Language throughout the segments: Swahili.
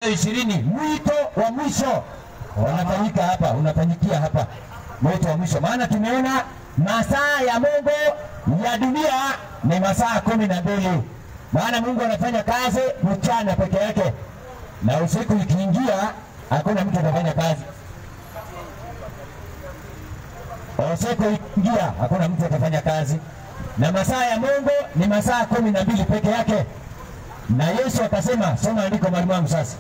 ishirini mwito wa mwisho unafanyika hapa, unafanyikia hapa, mwito wa mwisho. Maana tumeona masaa ya Mungu ya dunia ni masaa kumi na mbili. Maana Mungu anafanya kazi mchana peke yake, na usiku ikiingia, hakuna mtu anafanya kazi. Usiku ikiingia, hakuna mtu atafanya kazi, na masaa ya Mungu ni masaa kumi na mbili peke yake. Na Yesu akasema, soma andiko mwalimu wangu sasa.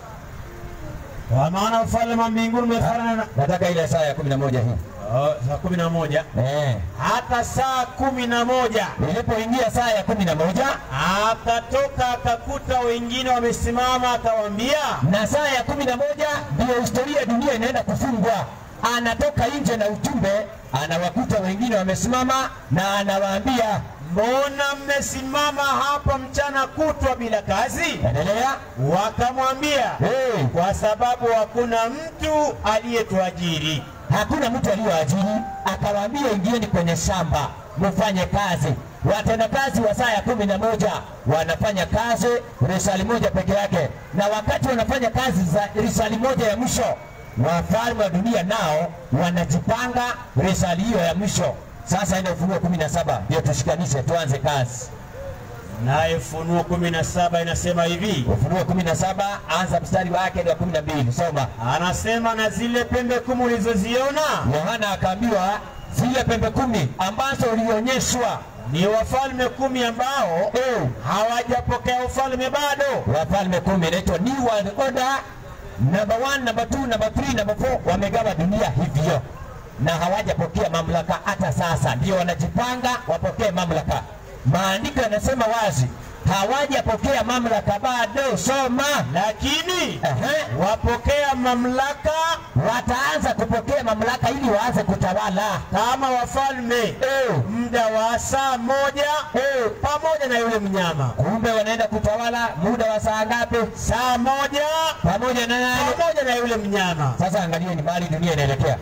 Kwa maana ufalme wa mbinguni umefanana na Nataka ile saa ya kumi na moja hii Oh, saa kumi na moja eh. hata saa kumi na moja Ilipoingia saa ya kumi na moja akatoka akakuta wengine wamesimama, akawaambia na saa ya kumi na moja ndiyo historia ya dunia inaenda kufungwa. Anatoka nje na ujumbe, anawakuta wengine wamesimama na anawaambia, mbona mmesimama hapa mchana kutwa bila kazi? endelea. Wakamwambia Hey, kwa sababu hakuna mtu aliyetuajiri. hakuna mtu aliyoajiri. Akawaambia, ingieni kwenye shamba mfanye kazi. Watendakazi wa saa ya kumi na moja wanafanya kazi risali moja peke yake, na wakati wanafanya kazi za risali moja ya mwisho, wafalme wa dunia nao wanajipanga risali hiyo ya mwisho. Sasa ile Ufunuo kumi na saba ndio tushikanishe, tuanze kazi. Naye Ufunuo kumi na saba inasema hivi, Ufunuo kumi na saba anza mstari wake ni wa kumi na mbili soma. anasema na zile pembe kumi ulizoziona Yohana akaambiwa zile pembe kumi ambazo ulionyeshwa ni wafalme kumi ambao eh, hawajapokea ufalme bado. wafalme kumi inaitwa New World Order number one, number two, number three, number four. Wamegawa dunia hivyo na hawajapokea mamlaka hata sasa, ndio wanajipanga wapokee mamlaka. Maandiko yanasema wazi hawajapokea mamlaka bado. Soma. Lakini Ehe. wapokea mamlaka Wataanza kupokea mamlaka ili waanze kutawala. kama wafalme Eh, muda wa saa moja eh, pamoja na yule mnyama. kumbe wanaenda kutawala muda wa saa ngapi? Saa moja Pamoja na nani? pamoja na yule mnyama. Sasa angalieni mahali dunia inaelekea,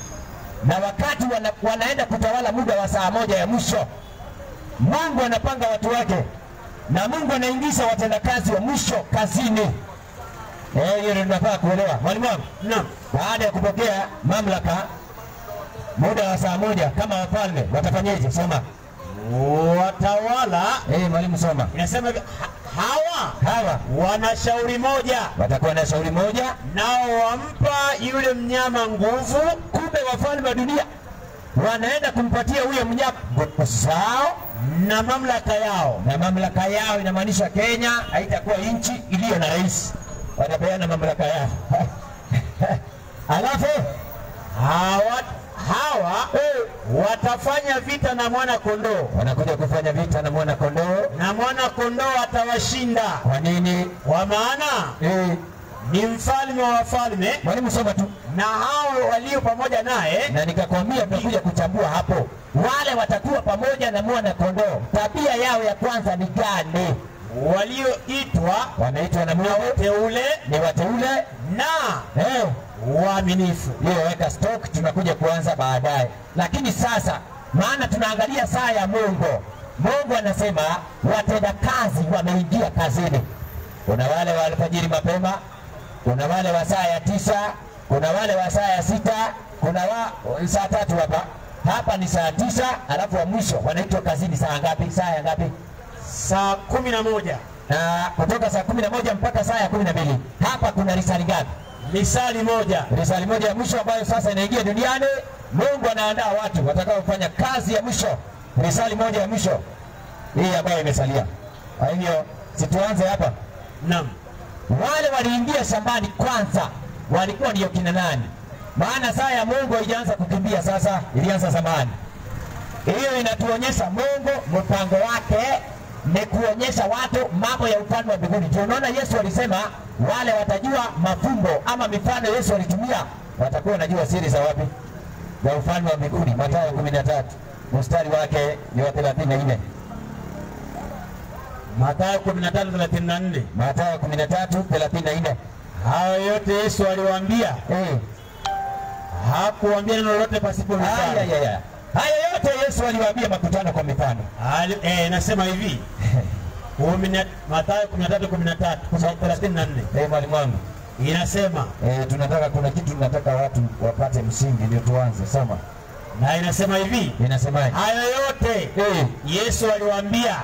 na wakati wana, wanaenda kutawala muda wa saa moja ya mwisho, Mungu anapanga watu wake na Mungu anaingiza watendakazi wa mwisho kazini. Eh, hiyo ndio tunafaa kuelewa, mwalimu wangu. Naam. Baada ya kupokea mamlaka muda wa saa moja kama wafalme watafanyeje? Soma. Watawala Eh, mwalimu soma. inasema hivi, ha- hawa Hawa wana shauri moja, watakuwa na shauri moja, nao wampa yule mnyama nguvu kumbe wafalme wa dunia wanaenda kumpatia huyo mnyama nguvu zao na mamlaka yao. na mamlaka yao. Inamaanisha Kenya haitakuwa nchi iliyo na rais, watapeana mamlaka yao alafu Hawa, hawa watafanya vita na mwana kondoo, wanakuja kufanya vita na mwana kondoo. na mwana kondoo atawashinda, Kwa nini? kwa maana Eh, ni mfalme wa wafalme, mwalimu soma tu, na hao walio pamoja naye na nikakwambia tutakuja kuchambua hapo. Wale watakuwa pamoja na mwana kondoo, tabia yao ya kwanza ni gani? walioitwa Wanaitwa na Mungu teule ni wateule na eh, waaminifu. hiyo weka stock, tunakuja kuanza baadaye. Lakini sasa, maana tunaangalia saa ya Mungu. Mungu anasema watenda kazi wameingia kazini. Kuna wale wa alfajiri mapema, kuna wale wa saa ya tisa, kuna wale wa saa ya sita, kuna wa saa tatu hapa hapa ni saa tisa, alafu wa mwisho wanaitwa kazini saa ngapi? Saa ya ngapi? Saa kumi na moja Na kutoka saa kumi na moja mpaka saa ya kumi na mbili hapa kuna risali ngapi? misali moja risali moja ya mwisho ambayo sasa inaingia duniani. Mungu anaandaa watu watakaofanya kazi ya mwisho, risali moja ya mwisho hii ambayo imesalia. Kwa hivyo situanze hapa. Naam. Wale waliingia shambani kwanza walikuwa ndio kina nani? Maana saa ya Mungu haijaanza kukimbia sasa, ilianza zamani. Hiyo inatuonyesha Mungu mpango wake ni kuonyesha watu mambo ya ufalme wa mbinguni. Ndio unaona Yesu alisema wale watajua mafumbo ama mifano Yesu alitumia, watakuwa wanajua siri za wapi, za ufalme wa mbinguni. Mathayo 13 mstari wake ni wa 34. Mathayo 13:34. Mathayo 13 34. Hayo yote Yesu aliwaambia, Eh. hakuwaambia neno lolote pasipo Haya, mifano. haya, haya. Haya yote Yesu aliwaambia makutano kwa mifano. Ali- eh, Nasema hivi kumi na- Mathayo 13:13 34. Eh, mwalimu wangu inasema E, tunataka kuna kitu tunataka watu wapate msingi ndio tuanze. Soma. na inasema hivi, Inasemaje? hayo yote Eh, Yesu aliwaambia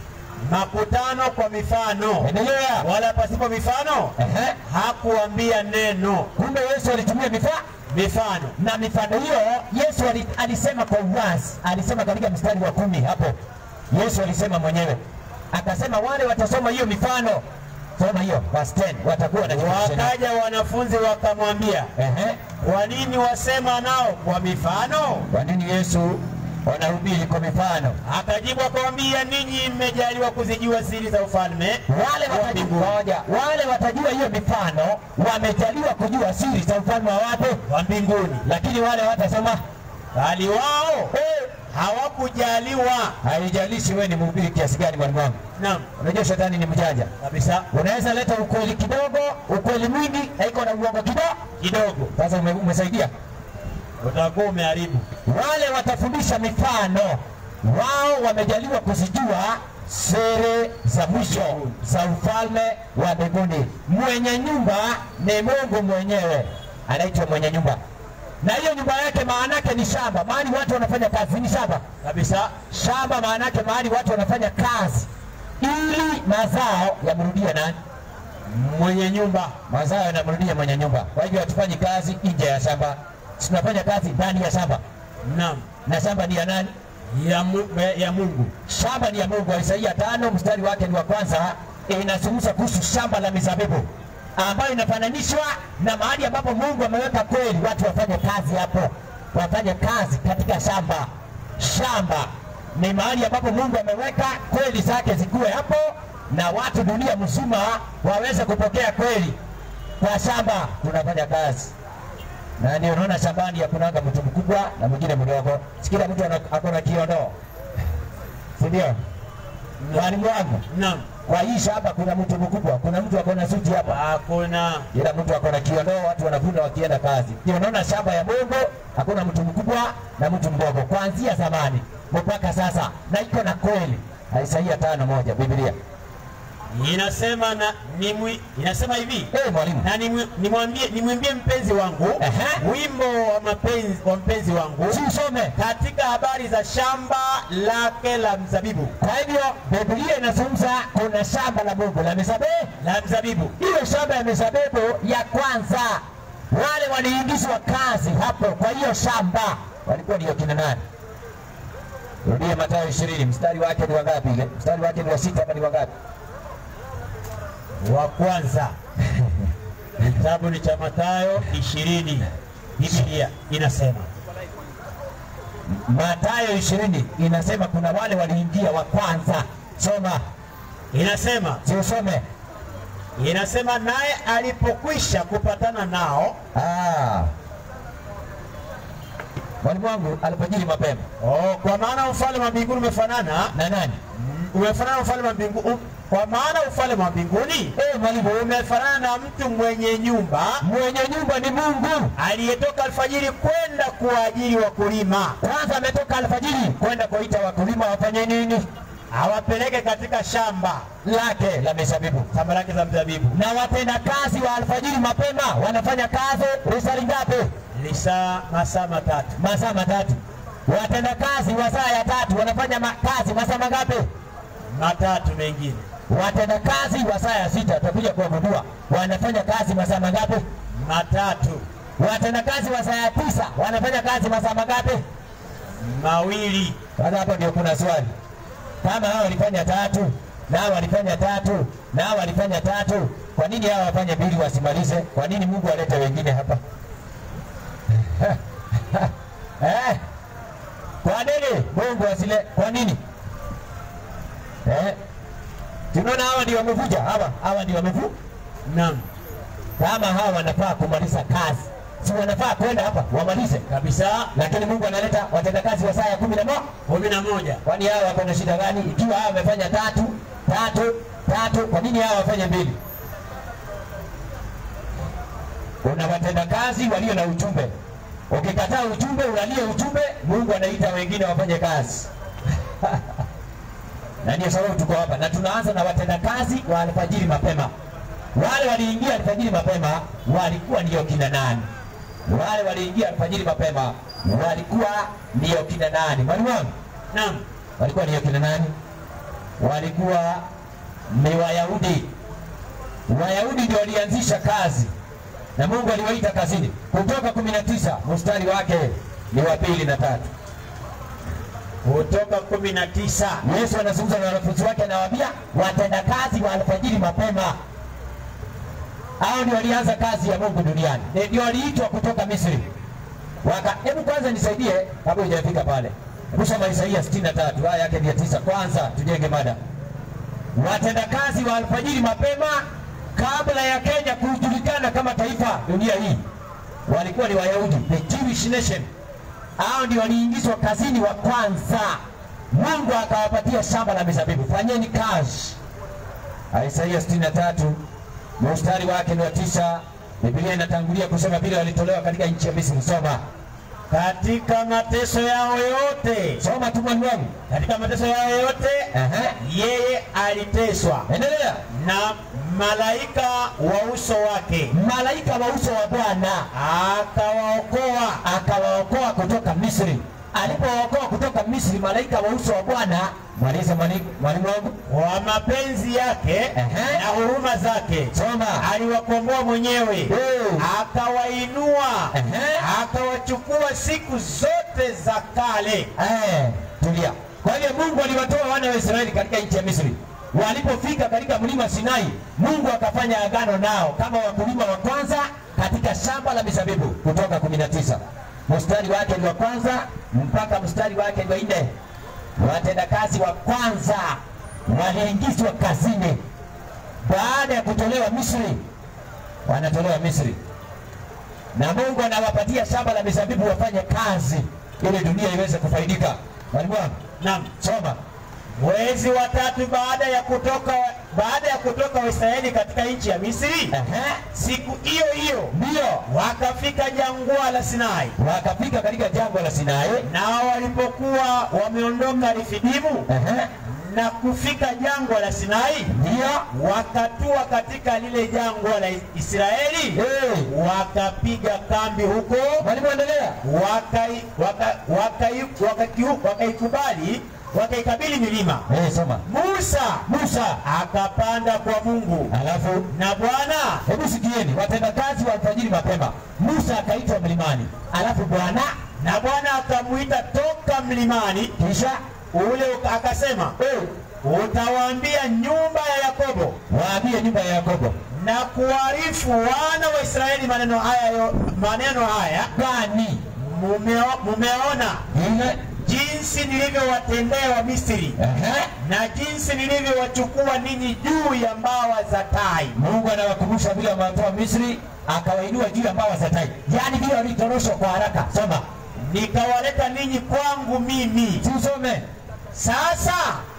makutano kwa mifano, endelea. wala pasipo mifano Ehe. hakuambia neno. Kumbe Yesu alitumia mifano Mifano na mifano hiyo Yesu ali- alisema kwa uwazi, alisema katika mstari wa kumi hapo. Yesu alisema mwenyewe akasema, wale watasoma hiyo mifano, soma hiyo verse 10, watakuwa na kitu tena. wakaja wanafunzi wakamwambia, Ehe, kwa nini wasema nao kwa mifano? kwa nini Yesu wanahubiri kwa mifano? Akajibu akamwambia, ninyi mmejaliwa kuzijua siri za ufalme Wale wa watajua, mbinguni, ngoja, wale watajua hiyo mifano, wamejaliwa kujua siri za ufalme wa wapi, wa mbinguni, lakini wale watasoma bali wao eh, hawakujaliwa. haijalishi wewe ni mhubiri kiasi gani, mwalimu wangu. Naam, Unajua shetani ni mjanja, kabisa unaweza leta ukweli kidogo, ukweli mwingi, na iko na uongo kidogo. kidogo Sasa ume- umesaidia. utakuwa umeharibu. Wale watafundisha mifano, wao wamejaliwa kuzijua siri za mwisho za ufalme wa mbinguni. Mwenye nyumba ni Mungu mwenyewe, anaitwa mwenye nyumba, na hiyo nyumba yake maana yake ni shamba, mahali watu wanafanya kazi, ni shamba Kabisa shamba maana yake mahali watu wanafanya kazi ili mazao yamrudie nani? mwenye nyumba Mazao yanamrudia mwenye nyumba. Kwa hivyo hatufanyi kazi nje ya shamba, tunafanya kazi ndani ya shamba, naam, na shamba ni ya nani? ya, mu, ya Mungu. Shamba ni ya Mungu. Isaia tano mstari wake ni wa kwanza, inazungumza kuhusu shamba la mizabibu ambayo inafananishwa na mahali ambapo Mungu ameweka kweli watu wafanye kazi hapo, wafanye kazi katika shamba. Shamba ni mahali ambapo Mungu ameweka kweli zake zikuwe hapo, na watu dunia mzima waweze kupokea kweli. Kwa shamba tunafanya kazi na ndio unaona shambani hakunanga mtu mkubwa na mwingine mdogo, si kila mtu ana- ako na kiondoo, si ndio? Mwalimu wangu, Naam, kwa hii shamba kuna mtu mkubwa, kuna mtu ako na suti hapa, hakuna ila mtu ako na kiondoo, watu wanavuna wakienda kazi. Ndio unaona shamba ya Mungu hakuna mtu mkubwa na mtu mdogo, kuanzia zamani mpaka sasa, na iko na kweli. Isaia tano moja Biblia. inasema na nimwi, inasema hivi Eh, mwalimu, na nimwi- nimwambie nimwimbie mpenzi wangu Ehe. wimbo wa mapenzi wa mpenzi wangu si usome. katika habari za shamba lake la mzabibu Kwa hivyo Biblia inazungumza kuna shamba la Mungu la mizabibu la mzabibu hiyo shamba ya mizabibu ya kwanza, wale waliingizwa kazi hapo. Kwa hiyo shamba walikuwa ndio kina nani? Rudia Mathayo ishirini mstari wake ni wangapi? Ile mstari wake ni wa sita hapa ni wangapi? wa kwanza kitabu ni cha Mathayo ishirini Biblia inasema Mathayo ishirini inasema kuna wale waliingia wa kwanza. Soma, inasema si usome. inasema naye alipokwisha kupatana nao Ah. Mwalimu wangu alipojiri mapema oh, kwa maana ufalme wa mbinguni umefanana na nani? umefanana na ufalme wa mbinguni kwa maana ufalme wa mbinguni Eh, mwalimu, umefanana na mtu mwenye nyumba mwenye nyumba ni Mungu. aliyetoka alfajiri kwenda kuwaajiri wakulima Kwanza ametoka alfajiri kwenda kuita wakulima wafanye nini? awapeleke katika shamba lake la mizabibu shamba lake za mzabibu na watenda kazi wa alfajiri mapema wanafanya kazi risali ngapi? lisaa masaa matatu Masaa matatu. Watenda kazi wa saa ya tatu wanafanya ma kazi masaa mangapi? matatu mengine Watenda kazi wa saa ya sita tutakuja kuwagundua wanafanya kazi masaa mangapi? matatu Watenda kazi wa saa ya tisa wanafanya kazi masaa mangapi? mawili Sasa hapo ndio kuna swali, kama hao walifanya tatu na hao walifanya tatu na hao walifanya tatu, kwa nini hao wafanye mbili wasimalize? Kwa nini Mungu alete wengine hapa eh? Kwa nini Mungu asile? Kwa nini eh? Tunaona hawa ndio wamevuja, hawa hawa ndio wamevu. naam Kama hawa wanafaa kumaliza kazi, si wanafaa kwenda hapa wamalize, kabisa lakini Mungu analeta watendakazi wa saa ya kumi na moja kumi na moja Kwani hao wako na shida gani? Ikiwa hao wamefanya tatu tatu tatu, kwa nini hao wafanye mbili? Kuna watendakazi walio na ujumbe. Ukikataa ujumbe, unalia ujumbe, Mungu anaita wengine wafanye kazi na ndio sababu tuko hapa, na tunaanza na watendakazi wa alfajiri mapema. wale waliingia alfajiri mapema walikuwa ndio kina nani? Wale waliingia alfajiri mapema walikuwa ndio kina nani? Mwalimu wangu, Naam. walikuwa ndio kina nani? Walikuwa ni Wayahudi. Wayahudi ndio walianzisha kazi na Mungu aliwaita kazini. Kutoka 19 mstari wake ni wa pili na tatu. Kutoka kumi na tisa. Yesu anazungumza na wanafunzi wake, anawaambia watendakazi wa alfajiri mapema. Hao ndio walianza kazi ya Mungu duniani, Ni- ndio waliitwa kutoka Misri. Waka, hebu kwanza nisaidie kabla hujafika pale. Hebu soma Isaia 63 aya yake ya tisa. Kwanza tujenge mada. Watendakazi wa alfajiri mapema, kabla ya Kenya kujulikana kama taifa dunia hii, walikuwa ni Wayahudi, the Jewish nation. Hao ndio waliingizwa kazini wa kwanza. Mungu akawapatia shamba la mizabibu, fanyeni kazi. Isaia 63 mstari wake ni wa tisa. Biblia inatangulia kusema vile walitolewa katika nchi ya Misri. Soma, Katika mateso yao yote, soma tu mwalimu wangu. katika mateso yao yote Ehe, yeye aliteswa endelea. na malaika wa uso wake Malaika wa uso wa Bwana akawaokoa akawaokoa kutoka Misri. Alipowaokoa kutoka Misri, malaika wa uso wa Bwana, maliza mwali- mwalimu wangu, kwa mapenzi yake Ehe. na huruma zake soma. aliwakomboa mwenyewe Eh. akawainua Ehe. akawachukua siku zote za kale Eh, tulia. Kwa hiyo Mungu aliwatoa wana wa Israeli katika nchi ya Misri. Walipofika katika mlima Sinai, Mungu akafanya agano nao kama wakulima wa kwanza katika shamba la mizabibu. Kutoka 19 mstari wake ni wa kwanza mpaka mstari wake ni wa nne. Watendakazi wa kwanza waliingizwa kazini baada ya kutolewa Misri, wanatolewa Misri na Mungu anawapatia shamba la mizabibu wafanye kazi ili dunia iweze kufaidika. Mwalimu wangu, Naam. soma. mwezi wa tatu baada ya kutoka baada ya kutoka Waisraeli katika nchi ya Misri Ehe, siku hiyo hiyo ndio wakafika jangwa la Sinai wakafika katika jangwa la Sinai. nao walipokuwa wameondoka Refidimu Ehe, na kufika jangwa la Sinai ndio wakatua katika lile jangwa la Israeli Eh, wakapiga kambi huko mwalimu, endelea. wakai- waka- wakai- wakakiu- wakaikubali wakaikabili milima Eh, soma. Musa Musa, akapanda kwa Mungu alafu na Bwana hebu sikieni, watendakazi wa alfajiri mapema. Musa akaitwa mlimani, alafu Bwana na Bwana akamwita toka mlimani kisha ule uka- akasema eh, utawaambia nyumba ya Yakobo waambie nyumba ya Yakobo na kuarifu wana wa Israeli maneno haya yo- maneno haya gani mumeo- mumeona ile jinsi nilivyowatendea wa Misri Ehe, na jinsi nilivyowachukua ninyi juu ya mbawa za tai Mungu anawakumbusha vile wamewatoa Misri akawainua juu ya mbawa za tai, yaani vile walitoroshwa kwa haraka. Soma, nikawaleta ninyi kwangu mimi si usome. sasa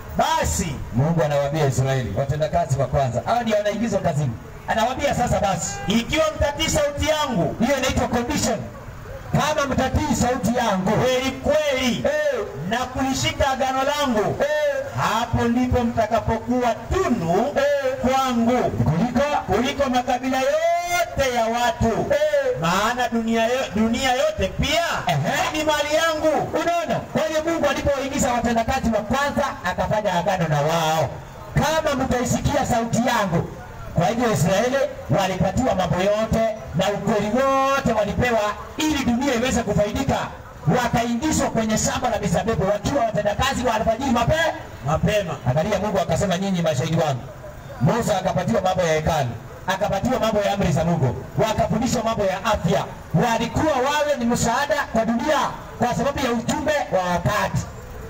basi Mungu anawaambia Israeli, watendakazi wa kwanza, hao ndio wanaingizwa kazini. Anawaambia sasa basi, ikiwa mtatii sauti yangu hiyo inaitwa condition. Kama mtatii sauti yangu kweli kweli eh, na kulishika agano langu eh, hapo ndipo mtakapokuwa tunu eh, kwangu kuliko kuliko makabila yote ya watu eh, maana dunia, yo, dunia yote pia Ehe. ni mali yangu Unaona, kwa hiyo Mungu alipowaingiza watendakazi wa kwanza akafanya agano na wao, kama mtaisikia sauti yangu. Kwa hivyo Israeli walipatiwa mambo yote na ukweli wote walipewa, ili dunia iweze kufaidika. Wakaingizwa kwenye shamba la mizabibu wakiwa watendakazi wa alfajiri mapema. mapema Angalia, Mungu akasema, nyinyi mashahidi wangu. Musa akapatiwa mambo ya hekalu, akapatiwa mambo ya amri za Mungu, wakafundishwa mambo ya afya. Walikuwa wawe ni msaada kwa dunia kwa sababu ya ujumbe wa wakati.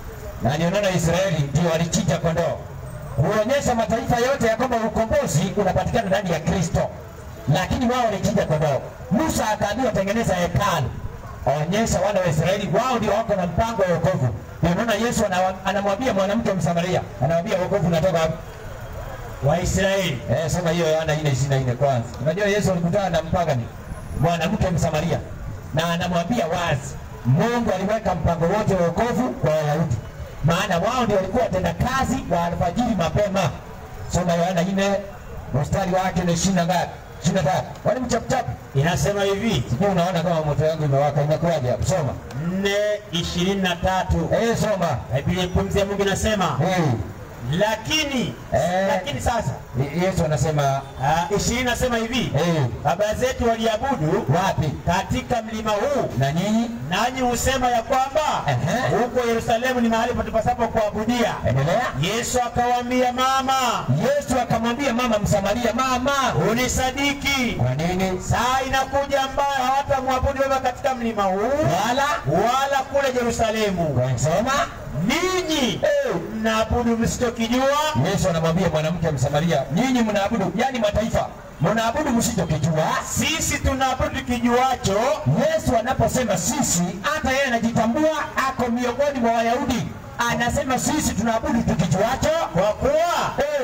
Na ndio naona Israeli ndio walichinja kondoo kuonyesha mataifa yote ya kwamba ukombozi unapatikana ndani ya Kristo, lakini wao walichinja kondoo. Musa akaambiwa tengeneza hekalu, onyesha wana wa Israeli wao ndio wako na mpango wa wokovu. Ndio naona Yesu anawa- anamwambia mwanamke Msamaria, anamwambia wokovu unatoka wapi? waisraeli Eh, soma hiyo Yohana 4:24 kwanza. Unajua Yesu alikutana na mpagani mwanamke Msamaria na anamwambia wazi, Mungu aliweka mpango wote wa wokovu kwa Wayahudi, maana wao ndio walikuwa watenda kazi wa alfajiri mapema. Soma Yohana 4 mstari wake ni ishirini na ngapi? ishirini na tatu. Wani mchapuchapu, inasema hivi sijui unaona kama moto yangu imewaka, inakuwaje hapo? Soma nne ishirini na tatu eh, soma Biblia pumzi ya Mungu inasema eh. lakini Eh. lakini sasa Ye- Yesu anasema ah, ishirini nasema hivi eh, baba zetu waliabudu wapi katika mlima huu na nyinyi? nanyi husema ya kwamba Ehe. huko Yerusalemu ni mahali patupasapo kuabudia. Endelea. Yesu akawaambia, mama, Yesu akamwambia mama Msamaria, mama, unisadiki, kwa nini saa inakuja ambayo hawatamwabudu Baba katika mlima huu wala wala kule Yerusalemu. soma? Ninyi Eh. mnaabudu msichokijua, Yesu anamwambia mwanamke Msamaria, nyinyi mnaabudu, yani mataifa mnaabudu msichokijua. sisi tunaabudu tukijuacho, Yesu anaposema sisi, hata yeye anajitambua ako miongoni mwa Wayahudi, anasema sisi tunaabudu tukijuacho. kwa kuwa Eh,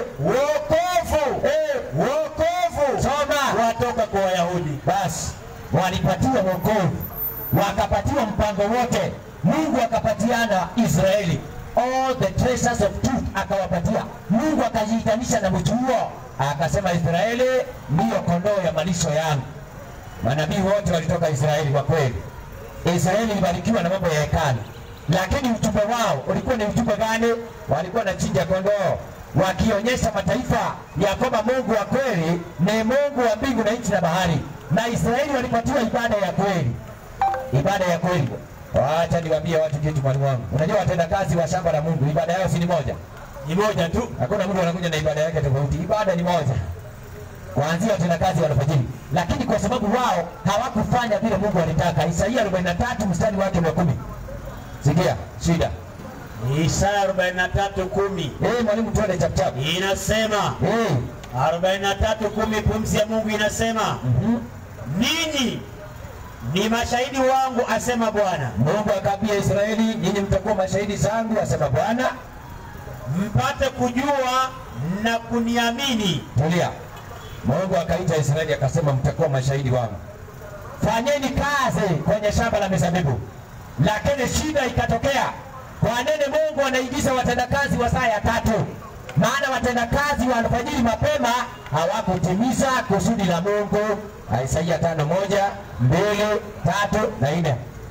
wokovu eh, wokovu soma watoka kwa Wayahudi. basi walipatiwa wokovu, wakapatiwa mpango wote. Mungu akapatiana Israeli all the treasures of truth, akawapatia. Mungu akajiitanisha na mtu huo, akasema Israeli ndiyo kondoo ya malisho yangu. Manabii wote walitoka Israeli kwa kweli. Israeli ilibarikiwa na mambo ya hekalu, lakini ujumbe wao ulikuwa ni ujumbe gani? Walikuwa na chinja kondoo, wakionyesha mataifa ya kwamba Mungu wa kweli ni Mungu wa mbingu na nchi na bahari, na Israeli walipatiwa ibada ya kweli, ibada ya kweli. Wacha niwaambie watu kitu, mwalimu wangu. Unajua watendakazi wa shamba la Mungu ibada yao si ni moja? Ni moja tu. Hakuna mtu anakuja na ibada yake tofauti. Ibada ni moja, kuanzia watendakazi wa alfajiri, lakini kwa sababu wao hawakufanya vile Mungu alitaka. Isaia 43 mstari wake wa kumi. Sikia shida. Isaya 43:10 Eh, mwalimu, tuende chap chap. inasema Eh, 43:10 pumzi ya Mungu inasema mhm. ninyi ni mashahidi wangu, asema Bwana, Mungu akaambia Israeli, nyinyi mtakuwa mashahidi zangu, asema Bwana. mpate kujua na kuniamini. Tulia. Mungu akaita Israeli akasema, mtakuwa mashahidi wangu, fanyeni kazi kwenye shamba la mizabibu. Lakini shida ikatokea. Kwa nini Mungu anaigiza watendakazi wa saa ya tatu? Maana watendakazi wa alfajiri mapema hawakutimiza kusudi la Mungu. Isaia tano moja mbili tatu na nne.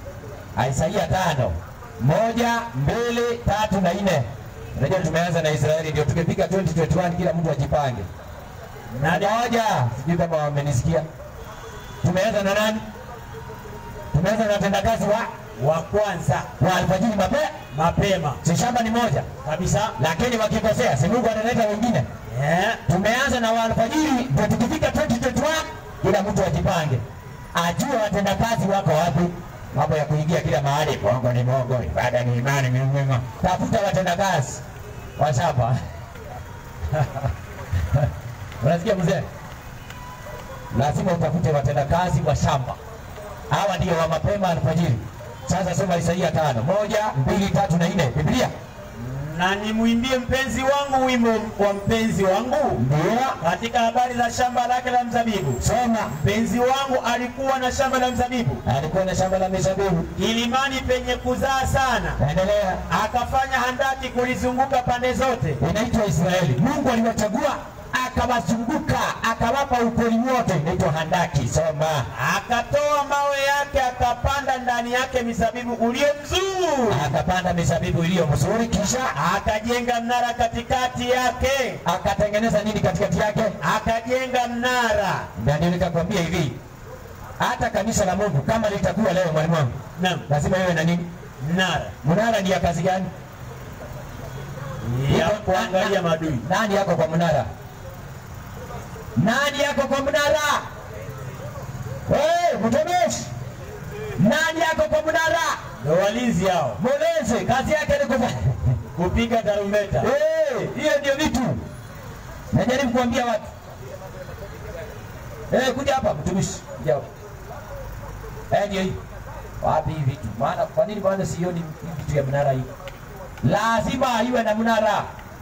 Isaia tano moja mbili tatu na nne. Unajua tumeanza na Israeli, ndio tukifika 2021 kila mtu ajipange. Na moja, sijui kama wamenisikia. Tumeanza na nani? Tumeanza na watendakazi wa Wa kwanza wa alfajiri mapema, mapema si shamba ni moja, kabisa lakini wakikosea, si Mungu analeta wengine. eh, Tumeanza na wa alfajiri, ndio tukifika 2021 kila mtu ajipange, ajue watendakazi wako wapi. Mambo ya kuingia kila mahali, bongo ni bongo, ibada ni imani, mimwima. Tafuta watendakazi wa shamba. Unasikia mzee? Lazima utafute watendakazi wa shamba. Hawa ndio wa mapema alfajiri. Sasa soma Isaia tano moja mbili tatu na nne Biblia na nimwimbie mpenzi wangu wimbo wa mpenzi wangu ndio katika habari za shamba lake la mzabibu. soma. Mpenzi wangu alikuwa na shamba la mzabibu Alikuwa na shamba la mizabibu. kilimani penye kuzaa sana, Endelea. akafanya handaki kulizunguka pande zote, inaitwa Israeli. Mungu aliwachagua akawazunguka, akawapa ukoli wote, inaitwa handaki. Soma. akatoa mawe yake, akapanda ndani yake mizabibu ulio mzuri, Akapanda mizabibu iliyo mzuri, kisha akajenga mnara katikati yake, akatengeneza nini katikati yake? akajenga mnara. Na ndio nikakwambia hivi, hata kanisa la Mungu kama litakuwa leo, mwalimu wangu, Naam, lazima iwe na nini? mnara Mnara ni ya kazi gani? ya Iko- kuangalia na- madui. Nani yako kwa mnara? Nani yako kwa mnara? Hey, mtumishi, nani yako kwa mnara? Ndio walinzi hao, Mlezi kazi yake ni kufanya kupiga tarumbeta. Eh, hiyo ndio vitu najaribu kuambia watu. Eh, kuja hapa mtumishi, kuja hapa. Eh, ndio hii. Wapi hivi vitu? Maana kwa nini bwana sioni hii vitu ya mnara hii? Lazima iwe na mnara.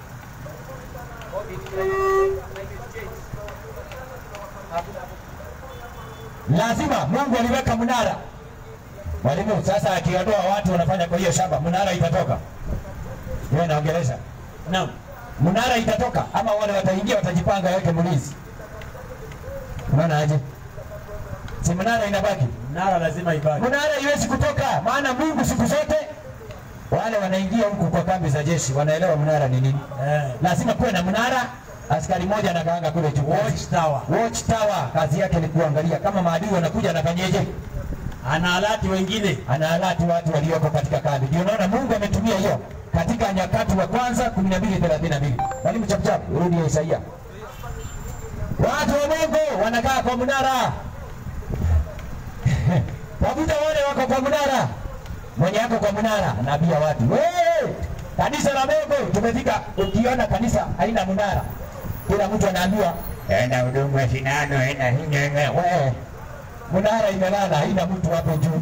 Lazima Mungu aliweka mnara. Mwalimu sasa akiondoa watu wanafanya kwa hiyo shamba, mnara itatoka. Wewe naongelesha. Naam, Mnara itatoka ama wale wataingia watajipanga waweke mlinzi. Unaona aje? Si mnara inabaki? Mnara lazima ibaki. Mnara iwezi kutoka, maana Mungu siku zote wale wanaingia huku kwa kambi za jeshi wanaelewa mnara ni nini. Eh. Lazima kuwe na mnara. Askari mmoja anakaanga kule juu. Watch tower. Watch tower kazi yake ni kuangalia kama maadui wanakuja, anafanyeje? Ana alati wengine. Anaalati watu walioko katika kambi. Ndio unaona Mungu ametumia hiyo katika Nyakati wa kwanza 12:32. Mwalimu chapchap, rudi ya Isaia. Watu wa Mungu wanakaa kwa mnara. Wakuta wale wako kwa mnara. Mwenye yako kwa mnara anaambia watu, "Wewe, kanisa la Mungu tumefika." Ukiona kanisa haina mnara, kila mtu anaambiwa, "Enda huduma sindano, enda hinyenge." Wewe, mnara imelala, haina mtu hapo juu.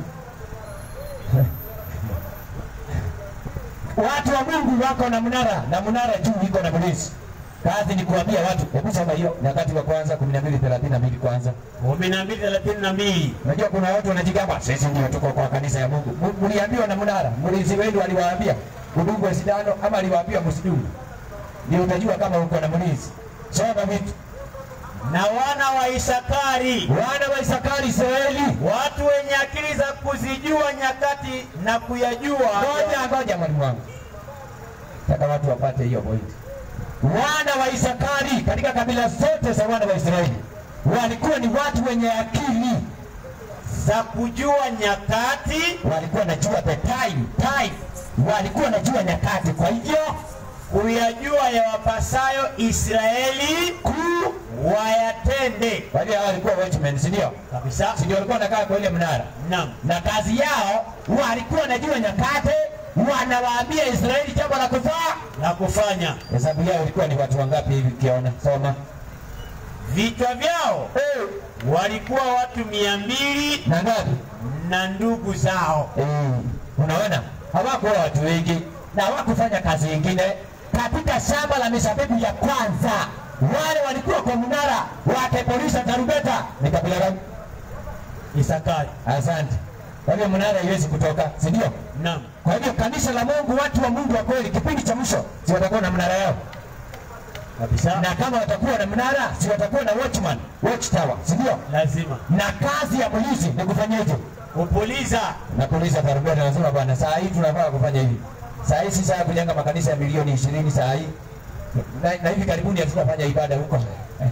Watu wa Mungu wako na mnara na mnara juu iko na mlinzi. Kazi ni kuambia watu, hebu soma hiyo Nyakati wa kwanza 12:32 kwanza. kumi na mbili thelathini na mbili. Unajua kuna watu wanajigamba, sisi ndio tuko kwa kanisa ya Mungu. M- Mliambiwa na mnara, mlinzi wenu aliwaambia udungwe sindano ama aliwaambia msidungue? Ndio utajua kama uko na mlinzi. Soma vitu. Na wana wa Isakari, Wana wa Isakari Israeli. watu wenye akili za kuzijua nyakati na kuyajua Ngoja ngoja mwalimu wangu. Nataka watu wapate hiyo point. Wana wa Isakari katika kabila zote za wana wa Israeli walikuwa ni watu wenye akili, za kujua nyakati walikuwa najua the time, time. Walikuwa najua nyakati, kwa hivyo kuyajua yawapasayo Israeli kuu wayatende Kwa hivyo hao walikuwa watchmen, si ndio? kabisa. Si ndio walikuwa wanakaa kwa ile mnara, Naam, na kazi yao walikuwa wanajua nyakati, wanawaambia Israeli jambo la kufaa. la kufanya Hesabu yao ilikuwa ni watu wangapi hivi? Ukiona soma vichwa vyao walikuwa watu mia mbili na ngapi? na ndugu zao. Eh, unaona hawakuwa watu wengi na hawakufanya kazi nyingine katika shamba la mizabibu ya kwanza. Wale walikuwa kwa mnara wakipuliza tarumbeta, ni kabila gani? Isakari. Asante. Kwa hivyo mnara haiwezi kutoka, si ndio? Naam, Kwa hivyo kanisa la Mungu, watu wa Mungu wa kweli, kipindi cha mwisho, si watakuwa na mnara yao, kabisa, na kama watakuwa na mnara, si watakuwa na watchman, watch tower, si ndio? lazima Na kazi ya polisi ni kufanyaje? kupuliza. Na polisi tarumbeta, nasema bwana, saa hii tunafaa kufanya hivi. Saa hii si saa ya kujenga makanisa ya milioni ishirini saa hii na, na hivi karibuni hatutafanya ibada huko Eh.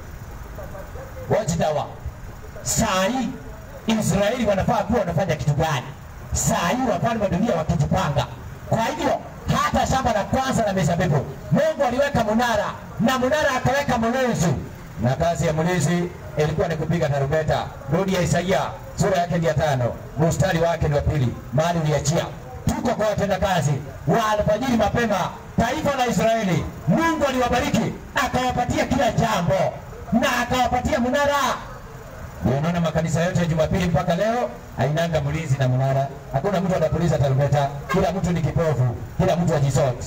watch tower. Saa hii Israeli wanafaa kuwa wanafanya kitu gani? Saa hii wafalme wa dunia wakijipanga. Kwa hivyo hata shamba la kwanza la mizabibu Mungu aliweka munara na munara akaweka mlinzi, na kazi ya mlinzi ilikuwa ni kupiga tarumbeta. Rudi ya Isaia sura yake ni ya tano mstari wake ni wa pili, mahali uliachia. Tuko kwa watendakazi wa alfajiri mapema, taifa la Israeli. Mungu aliwabariki akawapatia kila jambo na akawapatia munara ndio unaona makanisa yote ya Jumapili mpaka leo hainanga mlinzi na mnara. Hakuna mtu anapuliza tarumbeta, kila mtu ni kipofu, kila mtu ajisoti.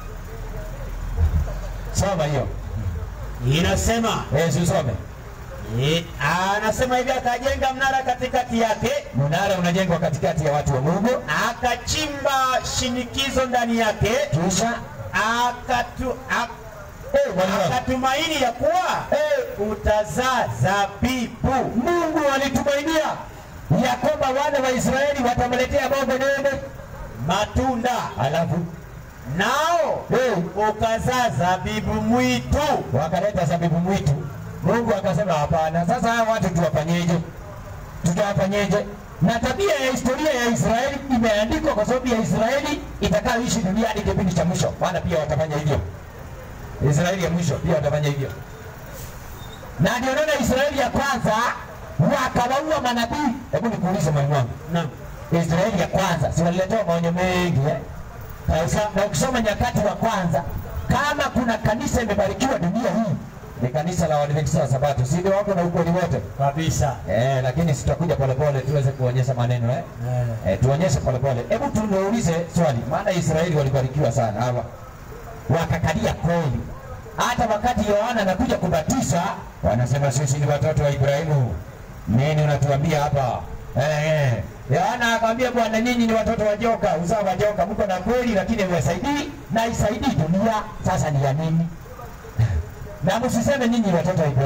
Soma hiyo Inasema eh, si usome. eh, anasema hivi, akajenga mnara katikati yake, Mnara unajengwa katikati ya watu wa Mungu, akachimba shinikizo ndani yake, kisha akatu, ak, eh, mwalimu wangu. akatumaini ya kuwa eh, utazaa zabibu. Mungu alitumainia ya kwamba wana wa Israeli watamletea Mungu nene, matunda alafu nao eh, ukazaa zabibu mwitu. wakaleta zabibu mwitu. Mungu akasema hapana, sasa hawa watu tuwafanyeje? Tutawafanyeje? Na tabia ya historia ya Israeli imeandikwa kwa sababu ya Israeli itakayoishi duniani kipindi cha mwisho, maana pia watafanya hivyo. Israeli ya mwisho pia watafanya hivyo, na ndio naona Israeli ya kwanza wakawaua manabii. Hebu nikuulize mwalimu wangu, Naam, Israeli ya kwanza si waliletewa maonyo mengi eh? Na usa- na ukisoma Nyakati wa kwanza, kama kuna kanisa imebarikiwa dunia hii ni kanisa la Waadventista wa Sabato, si ndio? Wako na ukweli wote kabisa. eh, lakini sitakuja polepole tuweze kuonyesha maneno eh? Eh, Eh, tuonyeshe polepole. Hebu tuniulize swali, maana Israeli walibarikiwa sana hawa, wakakalia kweli. Hata wakati Yohana anakuja kubatiza, wanasema sisi ni watoto wa Ibrahimu. Nini unatuambia hapa? Eh, eh. Yohana akamwambia Bwana, nyinyi ni watoto wa joka, uzao wa joka, mko na kweli, lakini mwasaidii na isaidii dunia. Sasa ni ya nini? na msiseme nyinyi ni watoto wa Ibrahimu.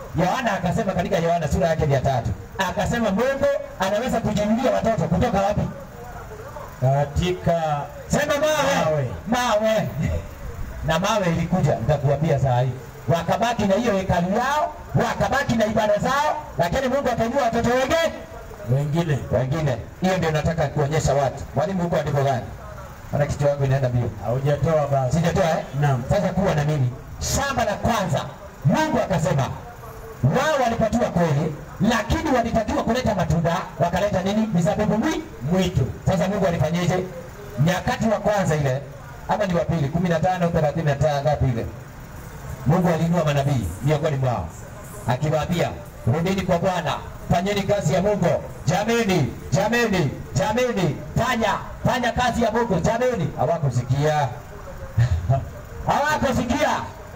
Yohana akasema katika Yohana sura yake ya tatu akasema Mungu anaweza kujinulia watoto kutoka wapi? katika Sema mawe, Mawe. mawe. Na mawe ilikuja, nitakuambia saa hii, wakabaki na hiyo hekalu yao, wakabaki na ibada zao, lakini Mungu akainua watoto wengine wengine wengine. Hiyo ndio nataka kuonyesha watu. Mwalimu, huko andiko gani? Maana kichwa yangu inaenda mbio. haujatoa basi. Sijatoa eh? Naam. Sasa kuwa na mimi. Shamba la kwanza Mungu akasema wao walipatiwa kweli, lakini walitakiwa kuleta matunda, wakaleta nini? Mizabibu mwi Mwitu sasa Mungu alifanyeje? Nyakati wa kwanza ile ama ni wa pili, kumi na tano thelathini na tano ngapi ile? Mungu aliinua manabii miongoni mwao akiwaambia, rudini kwa Bwana, fanyeni kazi ya Mungu, jameni, jameni, jameni, fanya fanya kazi ya Mungu, jameni. Hawakusikia, hawakusikia.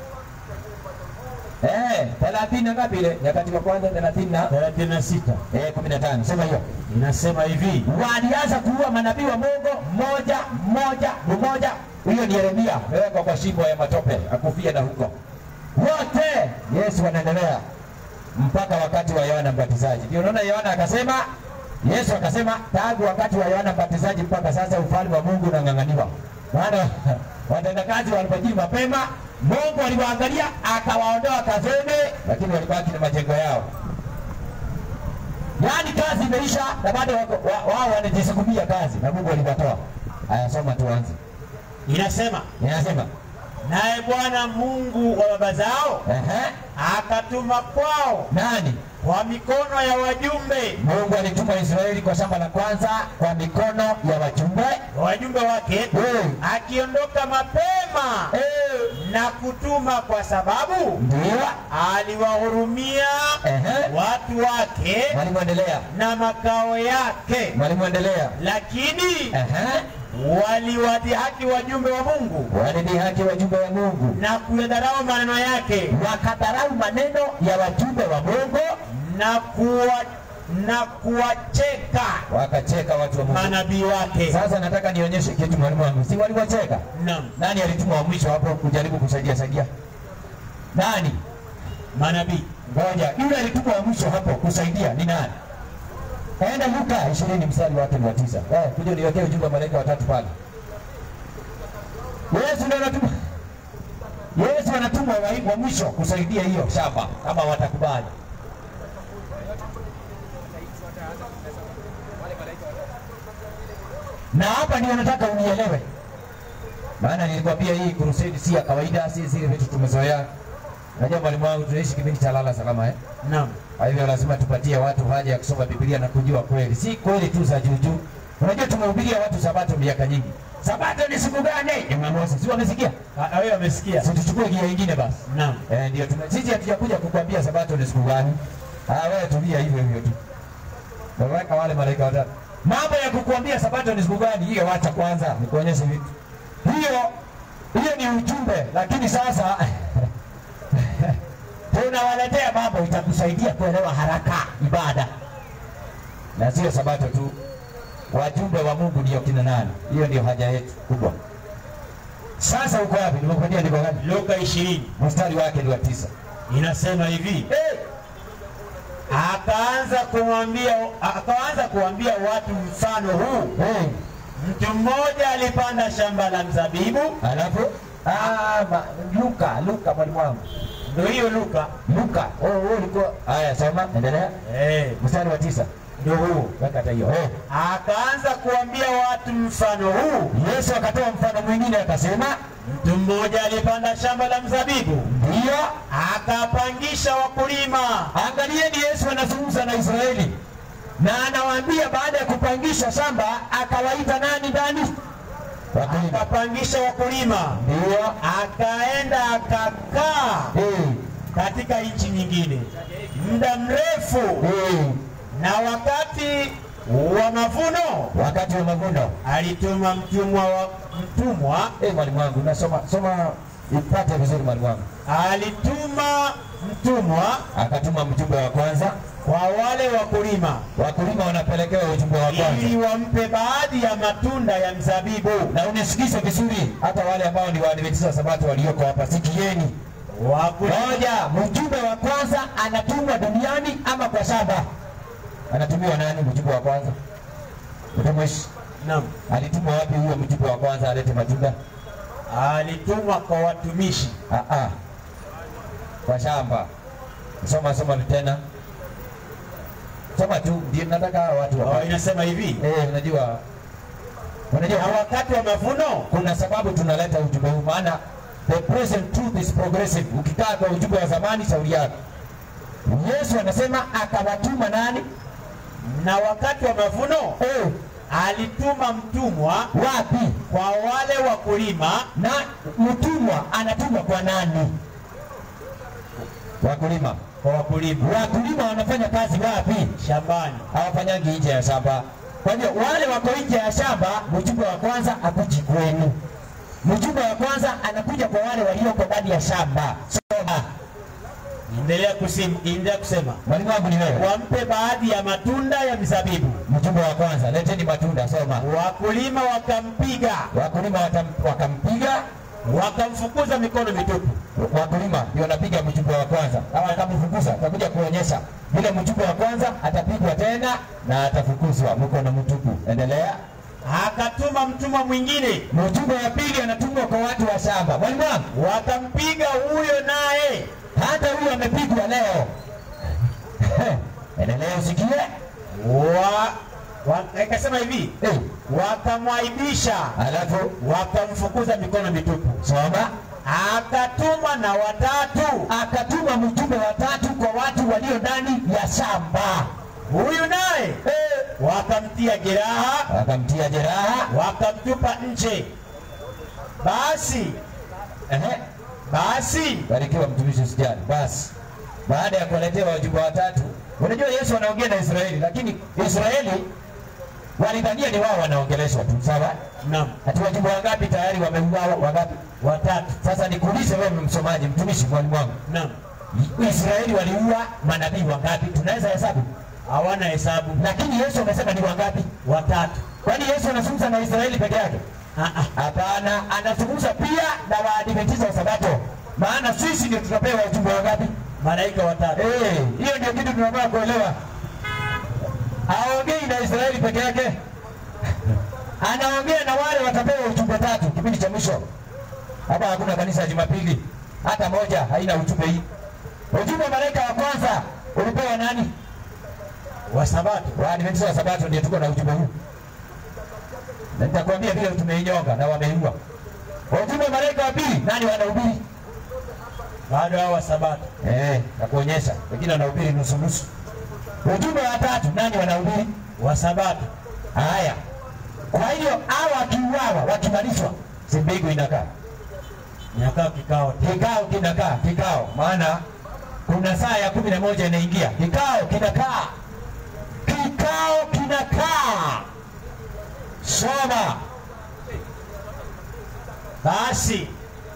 Eh, thelathini na ngapi ile? Nyakati wa kwanza thelathini na thelathini na sita eh, kumi na tano sema hiyo inasema hivi walianza kuua manabii wa Mungu mmoja mmoja mmoja. Huyo ni Yeremia, amewekwa kwa shimo ya matope akufia na huko wote. Yesu anaendelea mpaka wakati wa Yohana Mbatizaji. Ndio unaona Yohana akasema, Yesu akasema tangu wakati wa Yohana Mbatizaji mpaka sasa ufalme wa Mungu unang'ang'aniwa. Maana watendakazi walipojii mapema, Mungu aliwaangalia akawaondoa kazini, lakini walibaki na majengo yao. Yaani kazi imeisha na bado wako- wa- wao wanajisukumia kazi na Mungu aliwatoa. Haya, soma tuanze. inasema Inasema naye Bwana Mungu wa baba zao ehe, akatuma kwao nani? kwa mikono ya wajumbe Mungu alituma Israeli kwa shamba la kwanza kwa mikono ya wajumbe wajumbe wake Eh. akiondoka mapema Eh, na kutuma kwa sababu ndio aliwahurumia ehe. watu wake Mwalimu endelea, na makao yake, mwalimu endelea. lakini Ehe, waliwadhihaki wajumbe wa Mungu walidhihaki wajumbe wa Mungu, na kuyadharau maneno yake wakadharau maneno ya wajumbe wa Mungu, na kuwa na kuwacheka wakacheka watu wa Mungu. manabii wake. Sasa nataka nionyeshe kitu mwalimu wangu, si waliwacheka? Naam, Nani alituma wa mwisho hapo kujaribu kusaidia saidia? Nani? manabii Ngoja, yule alituma wa mwisho hapo kusaidia ni nani? Enda Luka 20 mstari wake ni wa tisa. Eh, kuja niwekee ujumbe wa malaika watatu pale. Yesu ndiye anatuma. Yesu anatuma wa, wa mwisho kusaidia hiyo shamba kama watakubali. Na hapa ndio nataka unielewe. Maana nilikwambia hii crusade si ya kawaida, si zile vitu tumezoea. Najua mwalimu wangu tunaishi kipindi cha lala salama eh? naam, Kwa hivyo lazima tupatie watu haja ya kusoma Biblia na kujua kweli, si kweli tu za juujuu. Unajua tumehubiria watu sabato miaka nyingi. Sabato ni siku gani? Jumamosi. Si wamesikia? Ah, wewe amesikia? Si tuchukue gia ingine basi. Naam, Eh, ndio tuna sisi hatujakuja kukwambia sabato ni siku gani. Ah, wewe tulia hivyo hivyo tu. Naweka wale malaika watatu. Mambo ya kukuambia sabato ni siku gani, hiyo wacha kwanza nikuonyeshe vitu. Hiyo hiyo ni ujumbe, lakini sasa tunawaletea mambo itakusaidia kuelewa haraka ibada, na sio sabato tu. Wajumbe wa Mungu ndio kina nani? Hiyo ndio haja yetu kubwa. Sasa uko wapi? Nimekuambia ndiko gani? Luka ishirini Mstari wake ni wa tisa. inasema hivi Eh, akaanza kumwambia akaanza kuambia watu mfano huu eh, mtu mmoja alipanda shamba la mzabibu alafu ah, ma, Luka, Luka mwalimu wangu. ndio hiyo Luka Luka. Oh, oh, ulikuwa haya, soma, endelea. eh, Mstari wa tisa. ndio huu Weka hata hiyo. Eh. akaanza kuambia watu mfano huu Yesu akatoa mfano mwingine akasema, mtu mmoja alipanda shamba la mzabibu ndio akapangisha wakulima Angalieni, Yesu anazungumza na Israeli na anawaambia baada ya kupangisha shamba akawaita nani ndani? Wakulima. akapangisha wakulima Ndio. akaenda akakaa Eh, katika nchi nyingine muda mrefu eh. na wakati wa mavuno Wakati wa mavuno. alituma mtumwa wa mtumwa Eh, mwalimu wangu, nasoma soma ipate vizuri mwalimu wangu. alituma mtumwa Akatuma mjumbe wa kwanza, kwa wale wakulima wakulima wanapelekewa ujumbe wa ili kwanza. wampe baadhi ya matunda ya mzabibu. Na unisikize vizuri, hata wale ambao ni waadventista wa sabato walioko hapa, sikieni. wakulima Moja, mjumbe wa kwanza anatumwa duniani ama kwa shamba? Anatumiwa nani mjumbe wa kwanza? Mtumishi naam, alitumwa wapi huyo mjumbe wa kwanza alete matunda? alitumwa kwa watumishi Ah, ah. Kwa shamba. Soma soma tena. Soma tu ndio nataka hawa watu Oh, wa. inasema hivi Eh, unajua unajua na wakati wa mavuno kuna sababu tunaleta ujumbe huu, maana the present truth is progressive. Ukikaa kwa ujumbe wa zamani, shauri yako. Yesu anasema akawatuma nani? na wakati wa mavuno Eh, alituma mtumwa wapi? kwa wale wakulima Na mtumwa anatumwa kwa nani? Wakulima. kwa wakulima Wakulima wanafanya kazi wapi? shambani. Hawafanyangi nje ya shamba. Kwa hivyo wale wako nje ya shamba, mjumbe wa kwanza akuji kwenu. Mjumbe wa kwanza anakuja kwa wale walioko ndani ya shamba. Soma. Endelea kusema, endelea kusema Mwalimu wangu ni wewe. wampe baadhi ya matunda ya mizabibu. Mjumbe wa kwanza, leteni matunda. Soma. Wakulima wakampiga Wakulima watam- wakampiga, wakamfukuza mikono mitupu. wakulima ndio wanapiga mjumbe wa kwanza, au akamfukuza. Atakuja kuonyesha vile mjumbe wa kwanza atapigwa tena na atafukuzwa mkono mtupu. Endelea. Akatuma mtumwa mwingine, Mjumbe wa pili anatumwa kwa watu wa shamba. Mwalimu wangu, wakampiga huyo naye, hata huyu amepigwa leo. Endelea usikie. wa, wa, ikasema hivi Eh, wakamwaibisha, alafu wakamfukuza mikono mitupu. soma. Akatuma na watatu, Akatuma mjumbe wa tatu kwa watu walio ndani ya shamba. huyu naye Eh, wakamtia jeraha, akamtia jeraha. wakamtupa nje. Basi Ehe. basi Barikiwa mtumishi usijali. Basi baada ya kuwaletea wajumbe watatu, unajua Yesu anaongea na Israeli, lakini Israeli walidhania ni wao wanaongeleshwa tu, sawa? naam, Ati wajumbe wangapi tayari wameuawa? Wangapi? watatu, Sasa nikuulize wewe, msomaji, mtumishi, mwalimu wangu, naam, Israeli waliua manabii wangapi? Tunaweza hesabu, hawana hesabu, lakini Yesu amesema ni wangapi? watatu. Kwani Yesu anazungumza na Israeli peke yake? Ah, ah. Hapana, anazungumza pia na Waadventista wa Sabato, maana sisi ndio tutapewa wajumbe wangapi? Malaika watatu. Eh, hiyo ndio kitu tunataka kuelewa. Haongei na Israeli peke yake, anaongea na wale watapewa ujumbe tatu kipindi cha mwisho. Hapa hakuna kanisa ya Jumapili hata moja haina ujumbe hii. Ujumbe wa malaika wa kwanza ulipewa nani? wa Sabato. Waadventista wa Sabato ndio tuko na ujumbe huu, na nitakwambia vile tumeinyonga na wameiua. Ujumbe wa malaika wa pili nani wanahubiri? Bado hao wa Sabato. Eh, nakuonyesha wengine wanahubiri nusu nusu. Ujumbe wa tatu nani wanahubiri? Wa Sabato. Haya, kwa hiyo hawa wakiuawa, wakimalizwa, si mbingu inakaa, Nyakaa kikao tena. kikao kinakaa, kikao. Maana kuna saa ya kumi na moja inaingia, kikao kinakaa, kikao kinakaa. Soma Basi